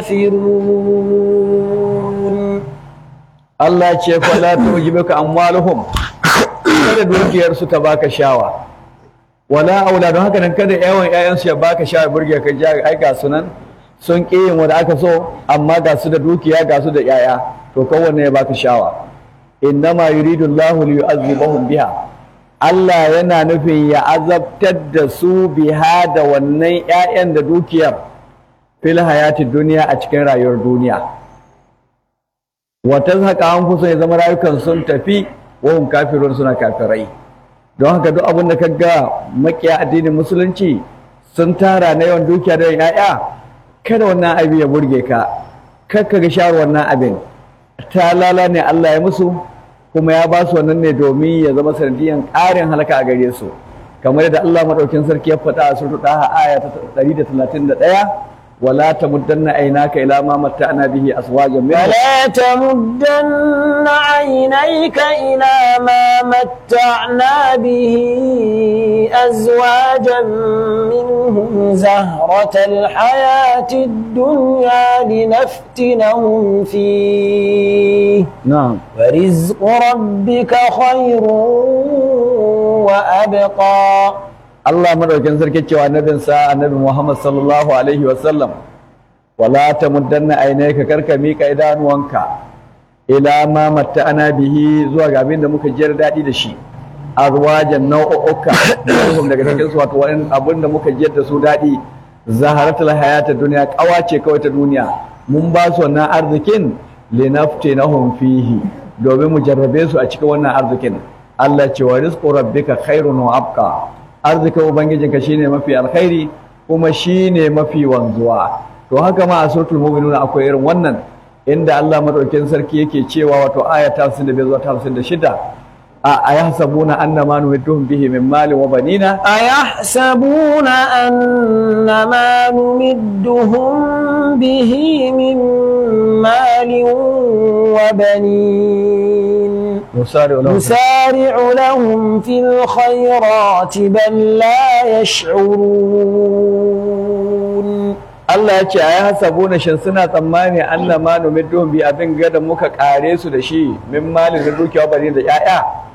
S3: كافرون
S1: Allah ce fala tujibuka amwaluhum kada dukiyarsu ta baka shawa wala auladu haka nan kada yawan ƴaƴansu ya baka shawa burge ka ja ai ga sunan sun ƙi yin wanda aka so amma ga su da dukiya ga su da ƴaƴa to kowanne ya baka shawa innama yuridu Allahu li yu'azzibahum biha Allah yana nufin ya azabtar da su biha da wannan ƴaƴan da dukiyar fil hayatid duniya a cikin rayuwar duniya wata haka an kusa ya zama rayukan sun tafi wahun kafirun suna kafirai don haka duk abin da ga makiya addinin musulunci sun tara na yawan dukiya da ya'ya kada wannan abin ya burge ka kar ka ga shawar wannan abin ta lala ne Allah ya musu kuma ya ba su wannan ne domin ya zama sanadiyan ƙarin halaka a gare su kamar yadda Allah madaukin sarki ya faɗa a suratul Taha aya ta 131 ولا تمدن عيناك إلى ما متعنا به أزواجا منهم
S3: ولا تمدن عينيك إلى ما متعنا به أزواجا منهم زهرة الحياة الدنيا لنفتنهم فيه
S1: نعم
S3: ورزق ربك خير وأبقى
S1: Allah madaukin sarki cewa annabinsa annabi Muhammad sallallahu alaihi wasallam wala tamuddanna aynaka karka mika idanuwanka ila ma matta'ana bihi zuwa ga abin da muka jiyar daɗi da shi azwajan nau'uka minhum daga cikin su wato wani abin da muka jiyar da su daɗi zaharatul hayata duniya kawace kawai ta duniya mun ba su wannan arzikin linaftinahum fihi domin mu jarrabe su a cikin wannan arzikin Allah ce wa rizqu rabbika khairun wa abqa arzikin ubangijinka shine mafi alkhairi kuma shine mafi wanzuwa to haka ma a suratul mu'minun akwai irin wannan inda Allah madaukakin sarki yake cewa wato aya ta 55 zuwa ta 56 a ayahsabuna annama numidduhum bihi min malin wa banina
S3: أيحسبون أن ما نمدهم به من مال وبنين
S1: nusari lahum
S3: نسارع لهم في الخيرات بل لا يشعرون
S1: Allah ya ce ayi hasabuna shin suna tsammani annama numidduhum bi abin gada muka kare su da shi min malin da dukiya bani da yaya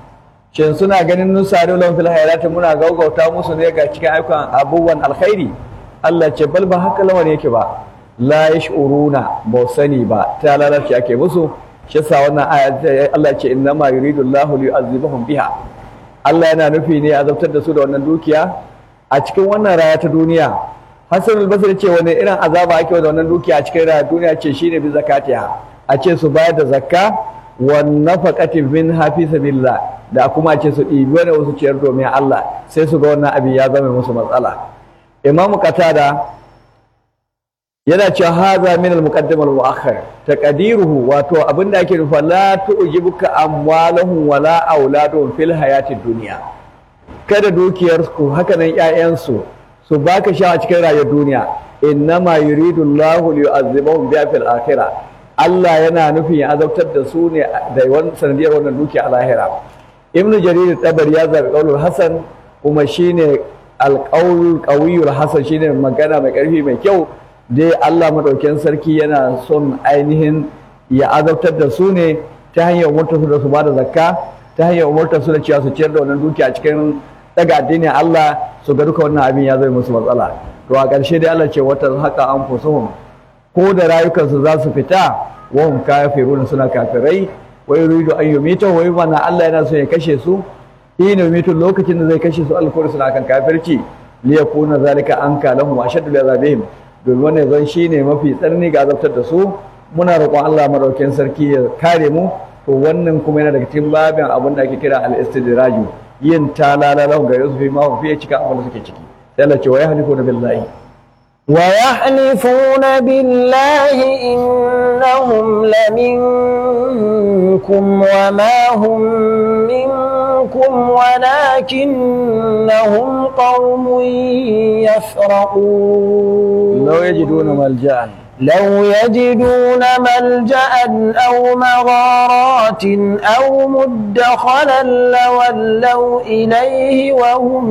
S1: shin suna ganin nusari lahum fil hayrati muna gaugauta musu ne ga cikin ayyukan abubuwan alkhairi Allah ce bal ba haka lamarin yake ba la yash'uruna ba sani ba ta lalace ake musu shi yasa wannan aya Allah ce inna ma yuridu Allahu li yu'azzibahum biha Allah yana nufi ne azabtar da su da wannan dukiya a cikin wannan raya ta duniya Hassan al-Basri ce wani irin azaba ake da wannan dukiya a cikin raya duniya ce shine bi zakatiha a ce su bayar da zakka wa nafaqatin min hafi sabilillah da kuma ce su ɗibi wani wasu ciyar domin Allah sai su ga wannan abin ya zama musu matsala Imam Qatada yana cewa haza min al-muqaddim al-mu'akhkhar taqdiruhu wato abinda ake nufa la tu'jibuka amwaluhum wala auladuhum fil hayatid dunya kada dukiyar ku haka nan ƴaƴan su su baka sha a cikin rayuwar duniya innama yuridu Allahu li yu'azzibahum biha fil akhirah Allah yana nufin ya azabtar da su ne da wannan sanadiyar wannan dukiya a lahira Ibn Jarir tabari ya zabi qaulul Hasan kuma shine al-qaul qawiyul Hasan shine magana mai karfi mai kyau dai Allah madaukakin sarki yana son ainihin ya azabtar da su ne ta hanyar umartar su da su bada zakka ta hanyar umartar su da cewa su ciyar da wannan dukiya a cikin daga addinin Allah su ga duka wannan abin ya zai musu matsala to a ƙarshe dai Allah ce wata haka an fusuhum ko da rayukansu za su fita wa hum kafirun suna kafirai wa yuridu an yumita wa yumana Allah yana so ya kashe su ina yumitu lokacin da zai kashe su alkuri suna kan kafirci liyakuna zalika anka lahum wa ashaddu li'azabihim domin wannan zan shi ne mafi tsarni ga azabtar da su muna roƙon Allah madaukakin sarki ya kare mu to wannan kuma yana daga cikin babin abin da ake kira al-istidraju yin talala lahu ga Yusuf ma fi cika abin da suke ciki sai Allah ce wa yahlifuna billahi
S3: ويحلفون بالله إنهم لمنكم وما هم منكم ولكنهم قوم يفرقون
S1: لو يجدون ملجأ
S3: لو يجدون ملجأ أو مغارات أو مدخلا لولوا إليه وهم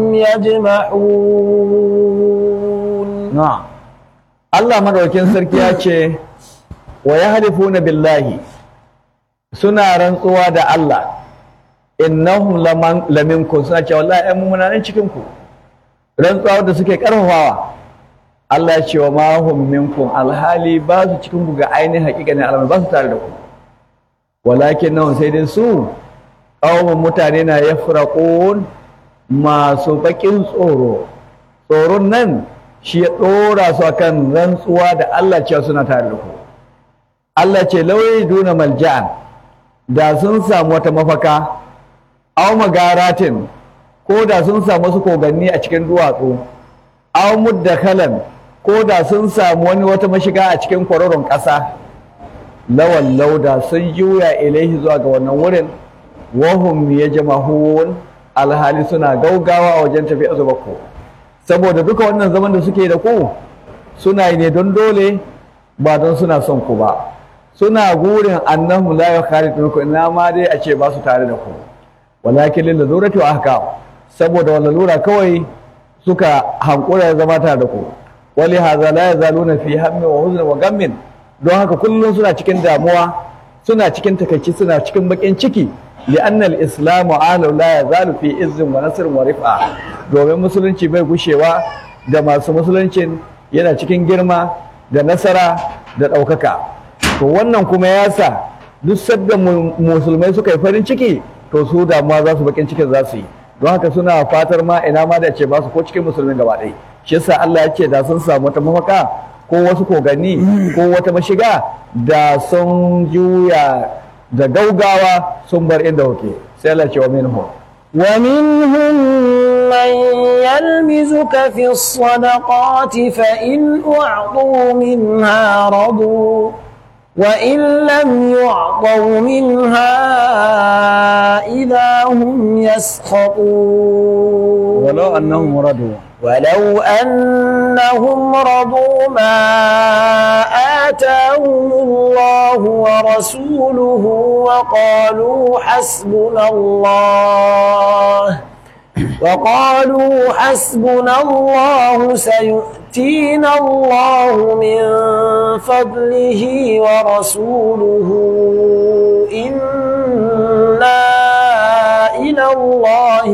S3: يجمحون
S1: na'am Allah madaukakin sarki ya ce wa yahlifuna billahi suna rantsuwa da Allah innahum laman laminkum suna cewa wallahi ai mun nan cikin ku rantsuwa da suke karfafawa Allah ya ce wa ma hum minkum alhali ba su cikin ku ga ainihin hakikanin alamar ba su tare da ku walakin nan sai dai su qaumun mutane na yafraqun masu bakin tsoro tsoron nan shi ya ɗora su akan rantsuwa da Allah cewa suna tare da ku Allah ce lauyi duna malja'an da sun samu wata mafaka aw magaratin ko da sun samu wasu koganni a cikin duwatsu aw muddakalan ko da sun samu wani wata mashiga a cikin kwaroron ƙasa lawan lauda sun juya ilaihi zuwa ga wannan wurin wahum yajmahun alhali suna gaugawa a wajen tafiya zuba ku saboda duka wannan zaman da suke da ku suna yi ne don dole ba don suna son ku ba suna gurin annahu la yukharijukum ina ma dai a ce ba su tare da ku walakin lil ladurati wa ahkam saboda wannan lura kawai suka hankura zama tare da ku wali hadha la yazaluna fi hammi wa huzni wa gammin don haka kullum suna cikin damuwa suna cikin takaici suna cikin bakin ciki لأن الإسلام عالم لا يزال في عز ونصر ورفعة domin musulunci bai gushewa da masu musuluncin yana cikin girma da nasara da ɗaukaka to wannan kuma ya sa duk sadda musulmai suka yi farin ciki to su damuwa za su bakin cikin za su yi don haka suna fatar ma ina ma da ce ba su ko cikin musulmin gaba ɗaya shi yasa Allah ya ce da sun samu wata mafaka ko wasu koganni ko wata mashiga da sun juya da gaugawa sun bar inda kuke sai Allah ce wa minhum
S3: ومنهم من يلمزك في الصدقات فإن أعطوا منها رضوا وإن لم يعطوا منها إذا هم يسخطون
S1: ولو أنهم رضوا
S3: ولو أنهم رضوا ما آتاهم الله ورسوله وقالوا حسبنا الله وقالوا حسبنا الله سيؤتينا الله من فضله ورسوله إنا إلى الله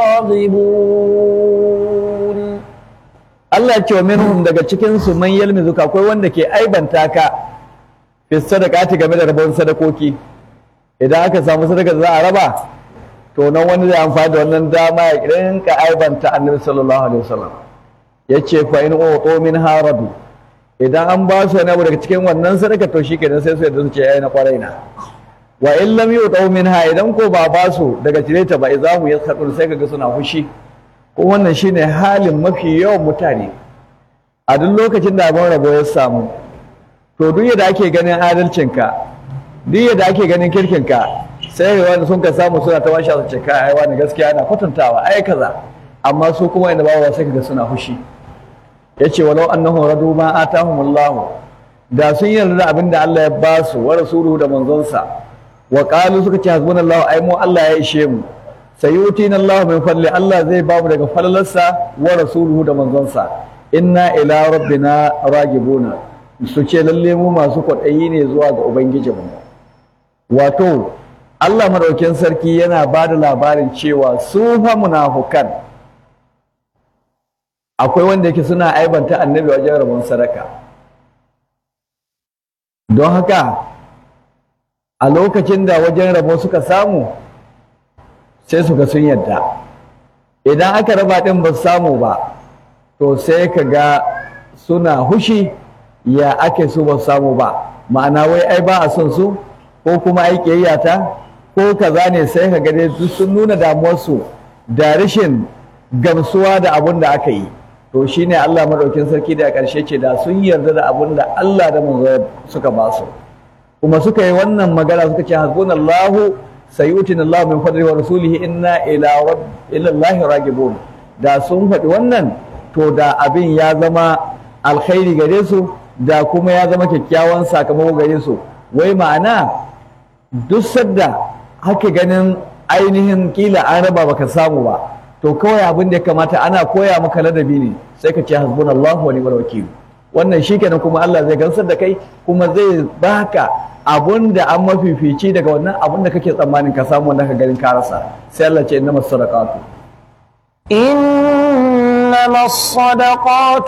S3: راغبون
S1: Allah ce wa minhum daga cikin su man yalmizuka akwai wanda ke aibanta ka fi sadaqati game da rabon sadakoki idan aka samu sadaka za a raba to nan wani zai amfani da wannan dama ya rinka aibanta annabi sallallahu alaihi wasallam yace fa in uqu min haradu idan an ba su wani abu daga cikin wannan sadaka to shikenan sai su yadda su ce yayi na kwarai na wa in lam yuqu minha idan ko ba ba su daga cire ta ba izahu yaskhatun sai kaga suna fushi ko wannan shine halin mafi yawan mutane a duk lokacin da abin rabo ya samu to duk yadda ake ganin adalcinka duk yadda ake ganin kirkinka sai ga wanda sun ka samu suna ta washe su ce kai ai wani gaskiya ana kwatantawa ai kaza amma su kuma inda bawa sai kaga suna fushi yace walau annahum radu ma atahumullahu da sun yarda da abin da Allah ya ba su wa rasuluhu da manzonsa wa qalu suka ce hasbunallahu ai mu Allah ya ishe mu sayutina Allah min fadli Allah zai ba mu daga falalarsa wa rasuluhu da manzonsa inna ila rabbina ragibuna su ce lalle mu masu kwaɗayi ne zuwa ga ubangijinmu wato Allah madaukin sarki yana ba da labarin cewa su fa munafukan akwai wanda yake suna aibanta annabi wajen rabon sadaka don haka a lokacin da wajen rabo suka samu sai su ga sun yadda idan aka raba ɗin ba su samu ba to sai ka ga suna hushi ya ake su ba su samu ba ma'ana wai ai ba a son su ko kuma ai ƙiyayyata ko kaza ne sai ka gane duk sun nuna damuwarsu da rashin gamsuwa da abun da aka yi to shine Allah madaukin sarki da ƙarshe ce da sun yarda da abun da Allah da manzo suka ba su kuma suka yi wannan magana suka ce hasbunallahu sayutin Allah min fadli wa rasulihi inna ila rabb ila Allah ragibun da sun faɗi wannan to da abin ya zama alkhairi gare su da kuma ya zama kyakkyawan sakamako gare su wai ma'ana duk sadda haka ganin ainihin kila an raba baka samu ba to kawai abin da ya kamata ana koya maka ladabi ne sai ka ce hasbunallahu wa ni'mal wakil wannan shikenan kuma Allah zai gansar da kai kuma zai baka abun da an mafifici daga wannan abun da kake tsammanin ka samu wanda ka ganin ka rasa sai Allah ce innamas sadaqatu
S3: إنما الصدقات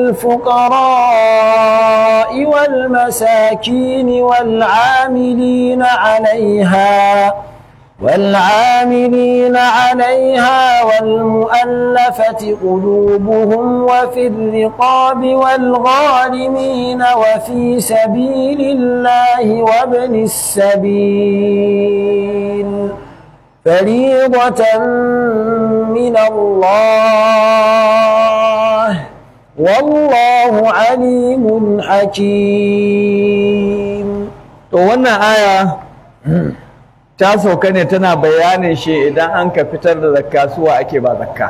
S3: للفقراء والمساكين والعاملين عليها والعاملين عليها والمؤلفة قلوبهم وفي الرقاب والغارمين وفي سبيل الله وابن السبيل فريضة من الله والله عليم حكيم
S1: to wannan aya ta sauka ne tana bayanin shi idan an ka fitar da zakka suwa ake ba zakka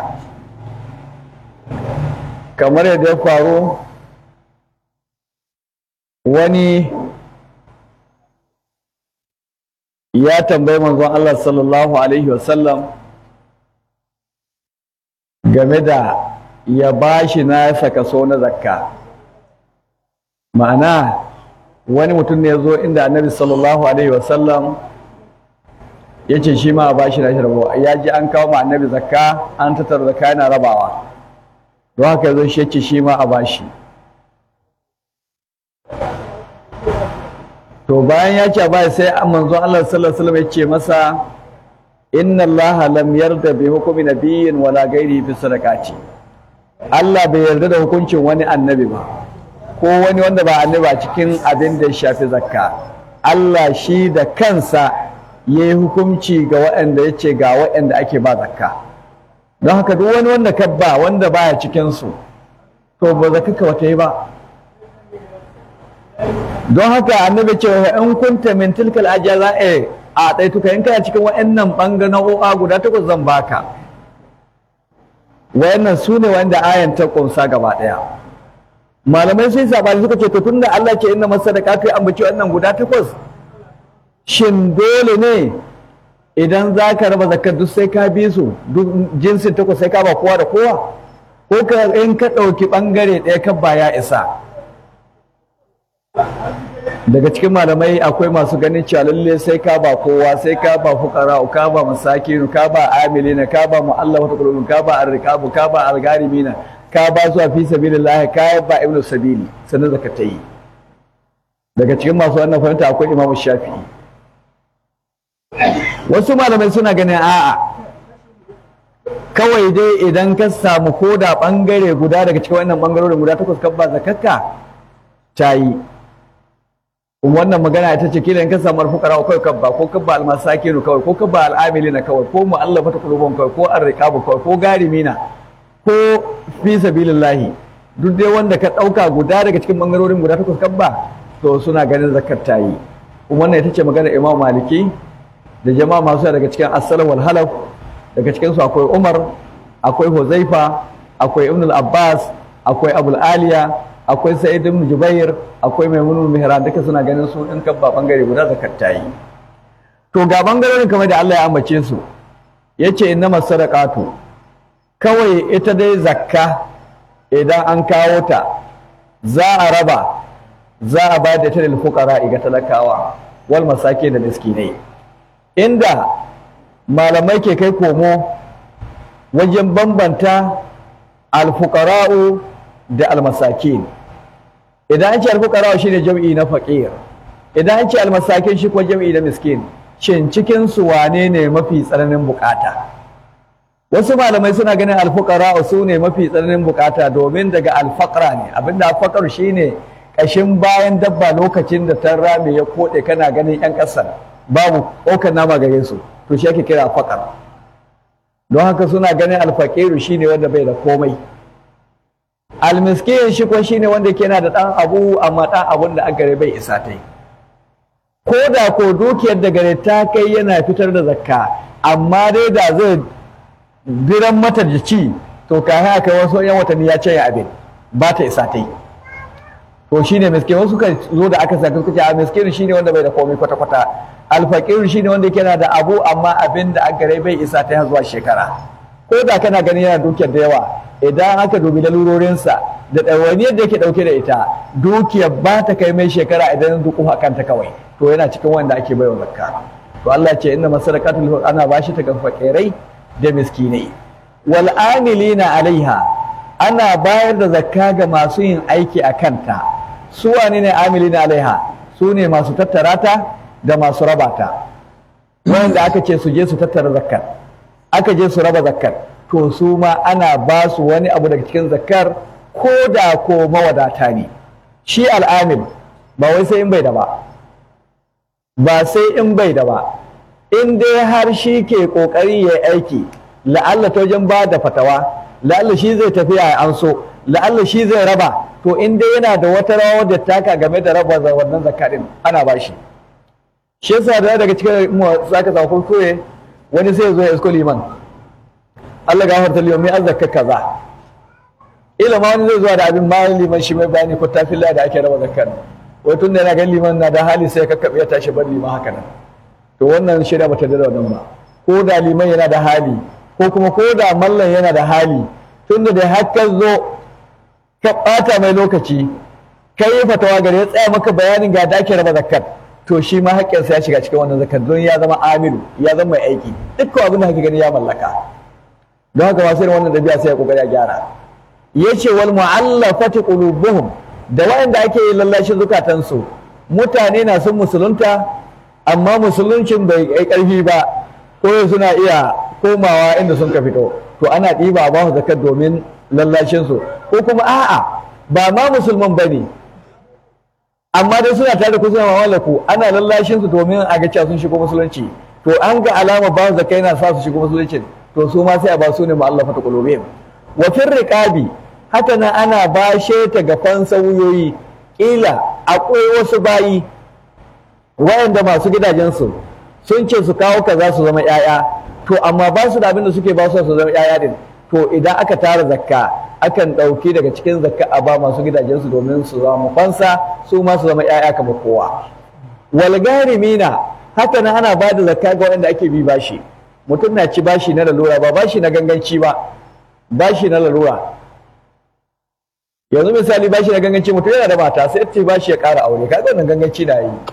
S1: kamar yadda ya faru wani ya tambayi manzon Allah sallallahu alaihi wasallam game da ya bashi nasa kaso na zakka ma'ana wani mutum ne ya zo inda annabi sallallahu alaihi wasallam ya ce shi ma a bashi nashi rabo ya ji an kawo ma annabi zakka an tattara zakka yana rabawa don haka ya zo shi ya ce shi ma a bashi to bayan ya ce a bashi sai manzo Allah sallallahu alaihi wasallam ya ce masa inna Allah lam yarda bi hukmi nabiyyin wala ghairihi fi sadaqati Allah bai yarda da hukuncin wani annabi ba ko wani wanda ba annabi a cikin abin da ya shafi zakka Allah shi da kansa ya yi hukunci ga waɗanda ya ce ga waɗanda ake ba zakka don haka duk wani wanda ka ba wanda baya cikinsu to ba zakka ka wata yi ba don haka annabi ce wa in kunta min tilkal ajala a ɗaituka in kana cikin waɗannan ɓangaro'a guda takwas zan baka wayannan su ne wanda ayan ta ƙunsa gaba ɗaya malamai sun sabani suka ce to tunda Allah ce inna masadaqatu ya ambaci wannan guda takwas shin dole ne idan za ka raba zakar duk sai ka bi su duk jinsin takwas sai ka ba kowa da kowa ko ka in ka ɗauki ɓangare ɗaya ka ba ya isa daga cikin malamai akwai masu ganin cewa lalle sai ka ba kowa sai ka ba fuqara ka ba masakinu ka ba amilina ka ba mu'allafatu qulubun ka ba arriqabu ka ba algarimina ka ba zuwa fi sabilillah ka ba ibnu sabili sannan zakatai daga cikin masu wannan fahimta akwai imamu shafi'i wasu malamai suna ganin a'a kawai dai idan ka samu koda bangare guda daga cikin wannan bangarorin guda takwas kan ba zakakka ta yi wannan magana ita ce kila in ka samu alfukara kawai kabba ko kabba almasakinu kawai ko kabba al'amilina kawai ko mu'allafata qulubun kawai ko arriqabu kawai ko garimina ko fi sabilillahi duk dai wanda ka dauka guda daga cikin bangarorin guda takwas kabba to suna ganin zakat ta yi wannan ita ce magana Imam Maliki da jama'a masu daga cikin as-salaf wal halaf daga cikin su akwai Umar akwai Huzaifa akwai Ibn al-Abbas akwai Abul Aliya akwai Sa'id ibn Jubair akwai Maimun Mihran duka suna ganin su in kabba bangare guda zakat ta yi to ga bangarorin kamar da Allah ya ambace su yace innamas sadaqatu kawai ita dai zakka idan an kawo ta za a raba za a ba da ta lil fuqara ga talakawa wal masake da miskinai inda malamai ke kai komo wajen bambanta alfuqara'u da almasakin idan an ce alfuqara'u shine jam'i na faqir idan an ce almasakin shi kuma jam'i na miskin shin cikin su wane ne mafi tsananin bukata wasu malamai suna ganin alfuqara'u su ne mafi tsananin bukata domin daga alfaqra ne abinda alfaqar shine kashin bayan dabba lokacin da ta rame ya kode kana ganin yan kasar babu ɗaukar nama gare su to shi ake kira faƙar don haka suna ganin alfaƙiru shine wanda bai da komai almiskin shi ko shine wanda ke na da ɗan abu amma ɗan abun da gare bai isa ta ko da ko dukiyar da gare ta kai yana fitar da zakka amma dai da zai biran mata da ci to ka haka wasu yan watanni ya ce abin ba ta isa ta yi to shine miskin wasu ka zo da aka saka suka ce a miskin shine wanda bai da komai kwata kwata alfaqir shine wanda yake na da abu amma abin da aka gare bai isa ta zuwa shekara ko da kana ganin yana dukiyar da yawa idan aka dubi lalurorinsa da ɗawainiyar da yake ɗauke da ita dukiyar ba ta kai mai shekara idan duku kanta kawai to yana cikin wanda ake baiwa zakka to Allah ce inna masadaqatul ana bashi ta ga fakirai da miskinai wal amilina alaiha ana bayar da zakka ga masu yin aiki a kanta su wane ne amilina alaiha su ne masu tattara ta da masu raba ta wanda aka ce su je su tattara zakkar aka je su raba zakkar to su ma ana ba su wani abu daga cikin zakkar ko da ko mawadata ne shi al'amil ba wai sai in bai da ba ba sai in bai da ba in dai har shi ke kokari ya aiki la'alla ta wajen ba da fatawa la'alla shi zai tafiya an so la'alla shi zai raba to in dai yana da wata rawa da taka game da raba wannan zakka din ana ba shi shi yasa da daga cikin mu zaka samu kuskure wani sai ya zo ya isko liman Allah ga harta liman mai azzaka kaza ila ma wani zai zuwa da abin bayan liman shi mai bayani ko tafilla da ake raba zakkar wai tun da yana gan liman na da hali sai ya kakkabe ya tashi bar liman haka nan to wannan shirya bata da wannan ba ko da liman yana da hali ko kuma ko da mallan yana da hali tun da har ka zo ka ɓata mai lokaci ka yi fatawa gare ya tsaya maka bayanin ga da ake raba zakkar to shi ma haƙƙinsa ya shiga cikin wannan zakkar don ya zama amilu ya zama mai aiki dukkan abin da kake gani ya mallaka don haka masu irin wannan dabi'a sai ya kokari ya gyara yace wal mu'allafati qulubuhum da wayanda ake yi lallashin zukatansu mutane na sun musulunta amma musuluncin bai kai karfi ba ko suna iya komawa inda sun ka fito to ana ɗiba ba su zakat domin lallashin su ko kuma a'a ba ma musulman bane amma dai suna tare da ku suna mamallaku ana lallashin su domin a ga cewa sun shigo musulunci to an ga alama ba su zakai na sa su shigo musulunci to su ma sai a ba su ne mu'allafa ta qulubihim wa fir riqabi haka nan ana bashe ta ga fansauyoyi kila akwai wasu bayi wayanda masu gidajensu sun ce su kawo kaza su zama 'ya'ya to amma ba su da abin da suke ba su su zama 'ya'ya din to idan aka tara zakka akan ɗauki daga cikin zakka a ba masu gidajensu domin su zama fansa su ma su zama 'ya'ya kamar kowa wal garimina haka nan ana ba da zakka ga wanda ake bi bashi mutum na ci bashi na lalura ba bashi na ganganci ba bashi na lalura yanzu misali bashi da ganganci mutum yana da mata sai ce bashi ya ƙara aure kaga wannan ganganci da yi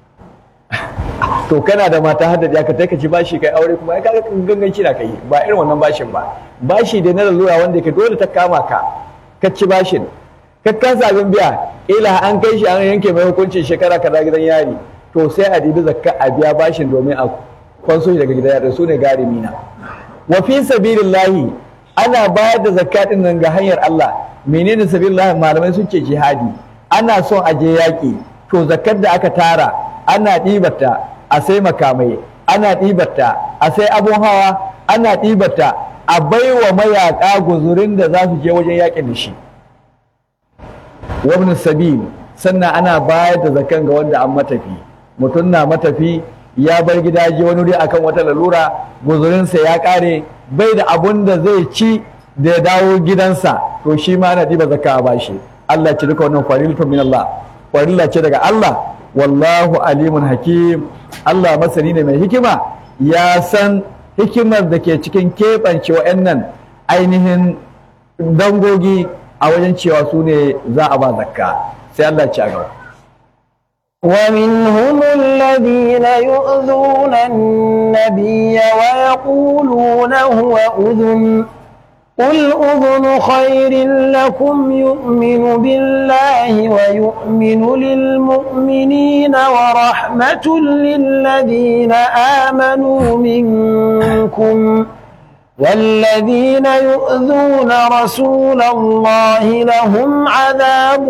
S1: to kana da mata hadda ya ka ka ci bashi kai aure kuma ya kaga ganganci da kai ba irin wannan bashin ba bashi da na lalura wanda ke dole ta kama ka ka ci bashin ka kasa abin biya ila an kai shi an yanke mai hukuncin shekara kaza gidan yari to sai a dibi zakka a biya bashin domin a kwanso shi daga gidan yari su ne garimi na wa fi sabilillahi ana bayar da zakka din nan ga hanyar Allah menene sabilillahi malamai sun ce jihadi ana son a je yaƙi to zakkar da aka tara ana ɗibarta a sai makamai ana ɗibarta a sai abun hawa ana ɗibarta a baiwa mayaƙa guzurin da za su je wajen yaƙin da shi wabin sabil sannan ana bayar da zakan ga wanda an matafi mutum na matafi ya bar gida je wani wuri akan wata lalura guzurinsa ya ƙare bai da abun da zai ci da ya dawo gidansa to shi ma ana ɗiba zakka a bashi Allah ce duka wannan farilatu min Allah farilla ce daga Allah wallahu alimun hakim Allah masani ne mai hikima ya san hikimar da ke cikin keɓance wa'annan ainihin dangogi a wajen cewa su ne za a ba zakka sai Allah ci a gaba
S3: ومنهم الذين يؤذون النبي ويقولون هو أذن قل أذن خير لكم يؤمن بالله ويؤمن للمؤمنين ورحمة للذين آمنوا منكم والذين يؤذون رسول الله لهم عذاب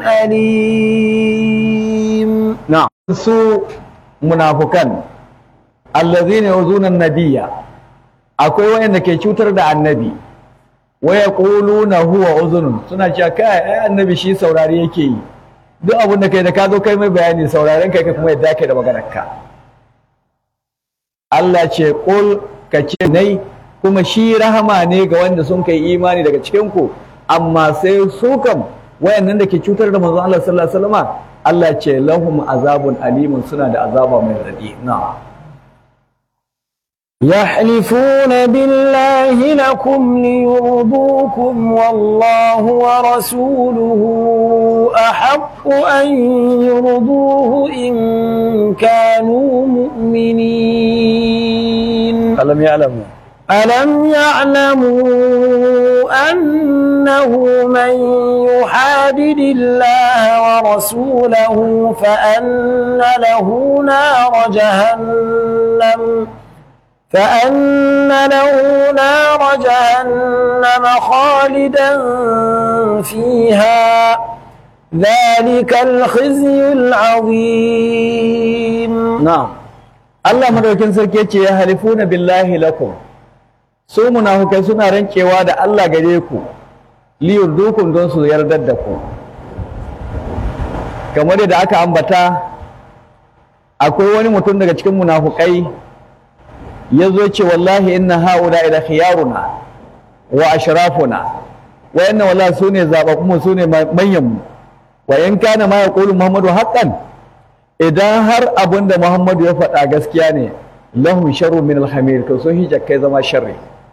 S3: أليم
S1: نعم su munafukan allazina yuzuna nabiyya akwai wayanda ke cutar da annabi waya na huwa uzunun suna cewa kai ai annabi shi saurari yake yi duk abin da kai da ka zo kai mai bayani sauraren kai kuma yadda kai da maganar ka Allah ce qul ka ce nai kuma shi rahama ne ga wanda sun kai imani daga cikin ku amma sai su kam wayannan da ke cutar da manzon Allah sallallahu alaihi wasallam Allah ce lahum azabun alimun suna da azaba mai radi na'am
S3: يحلفون بالله لكم ليرضوكم والله ورسوله أحق أن يرضوه إن كانوا مؤمنين
S1: alam ya'lamu
S3: ألم يعلموا أنه من يحادد الله ورسوله فأن له نار جهنم فأن له نار جهنم خالدا فيها ذلك الخزي العظيم
S1: na'am Allah madaukin sarki yace ya halifuna billahi lakum su munafukai suna rankewa da Allah gare ku liyurdukum don su yardar da ku kamar da aka ambata akwai wani mutum daga cikin munafukai ya zo ce wallahi inna haula ila khiyaruna wa ashrafuna wa inna wallahi sune zababbu sune manyan mu wa in kana ma yaqulu muhammadu haqqan idan har abin da Muhammadu ya faɗa gaskiya ne lahum sharru min alhamir to sun hijja kai zama sharri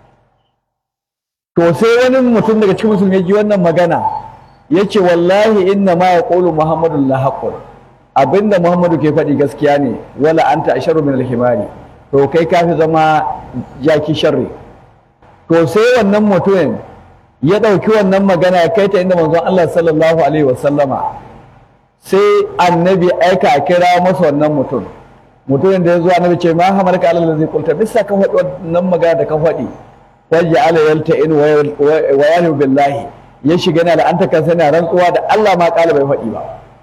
S1: to sai wani mutum daga cikin musulmi ya ji wannan magana yace wallahi inna ma yaqulu Muhammadu la haqqun abinda Muhammadu ke faɗi gaskiya ne wala anta asharru min alhimari to kai kafi zama jaki sharri to sai wannan mutumin ya ɗauki wannan magana ya kai ta inda manzon Allah sallallahu alaihi wasallama sai annabi aika a kira masa wannan mutum mutumin da ya zo annabi ce ma hamar ka Allah zai kulta bisa kan faɗi wannan magana da ka faɗi wajen ala yalta in wa yalu billahi ya shiga na da an ta kansa na rantsuwa da Allah ma kala bai faɗi ba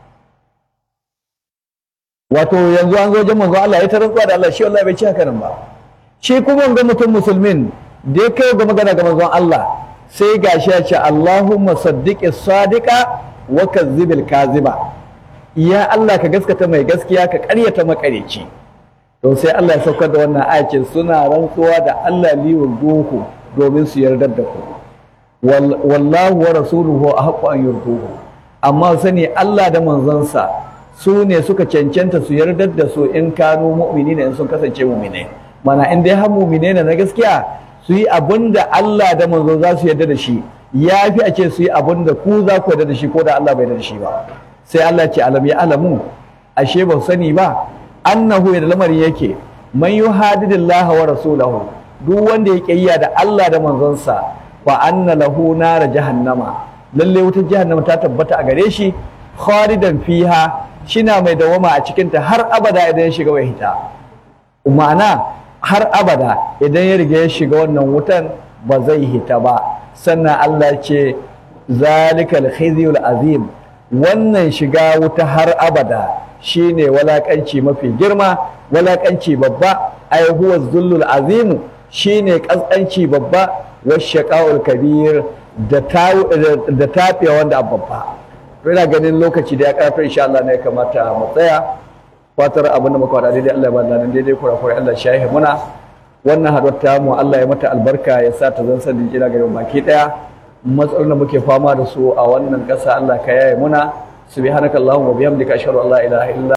S1: wato yanzu an zo wajen manzo Allah ya ta rantsuwa da Allah shi wallahi bai ci haka nan ba shi kuma ga mutum musulmin da ya kai ga magana ga manzon Allah sai gashi ya ce Allahumma saddiqi sadiqa wa kazzibil kaziba ya Allah ka gaskata mai gaskiya ka ƙaryata makareci to sai Allah ya saukar da wannan ayatin suna rantsuwa da Allah liwul duhu domin su yarda da ku wallahu wa rasuluhu ahqqu an yurduhu amma sani Allah da manzonsa su ne suka cancanta su yarda da su in kanu mu'minina in sun kasance mu'minai mana in dai har mu'minai na gaskiya su yi abin da Allah da manzo za su yarda da shi ya fi a ce su yi abin da ku za ku yarda da shi ko da Allah bai yarda da shi ba sai Allah ce alam ya alamu ashe ba su sani ba annahu da lamarin yake man yuhadidillah wa rasulahu duk wanda ya kiyaya da Allah da manzonsa fa anna lahu nar jahannama lalle wutar jahannama ta tabbata a gare shi khalidan fiha shina mai dawama a cikin ta har abada idan ya shiga bai hita ma'ana har abada idan ya riga ya shiga wannan wutan ba zai hita ba sannan Allah ce zalikal khizyul azim wannan shiga wuta har abada shine walakanci mafi girma walakanci babba ai huwa zullul azim shine kaskanci babba washaqaul kabir da da tafiya wanda babba ina ganin lokaci da ya karfa insha Allah ne kamata mu tsaya fatar abin da muka faɗa daidai Allah ya ba nan daidai kura-kura Allah shahi muna wannan haɗuwar ta mu Allah ya mata albarka ya sa ta zan sanin jira ga baki ɗaya matsalolin da muke fama da su a wannan ƙasa Allah ka yaye muna subhanakallahumma wa bihamdika ashhadu an la ilaha illa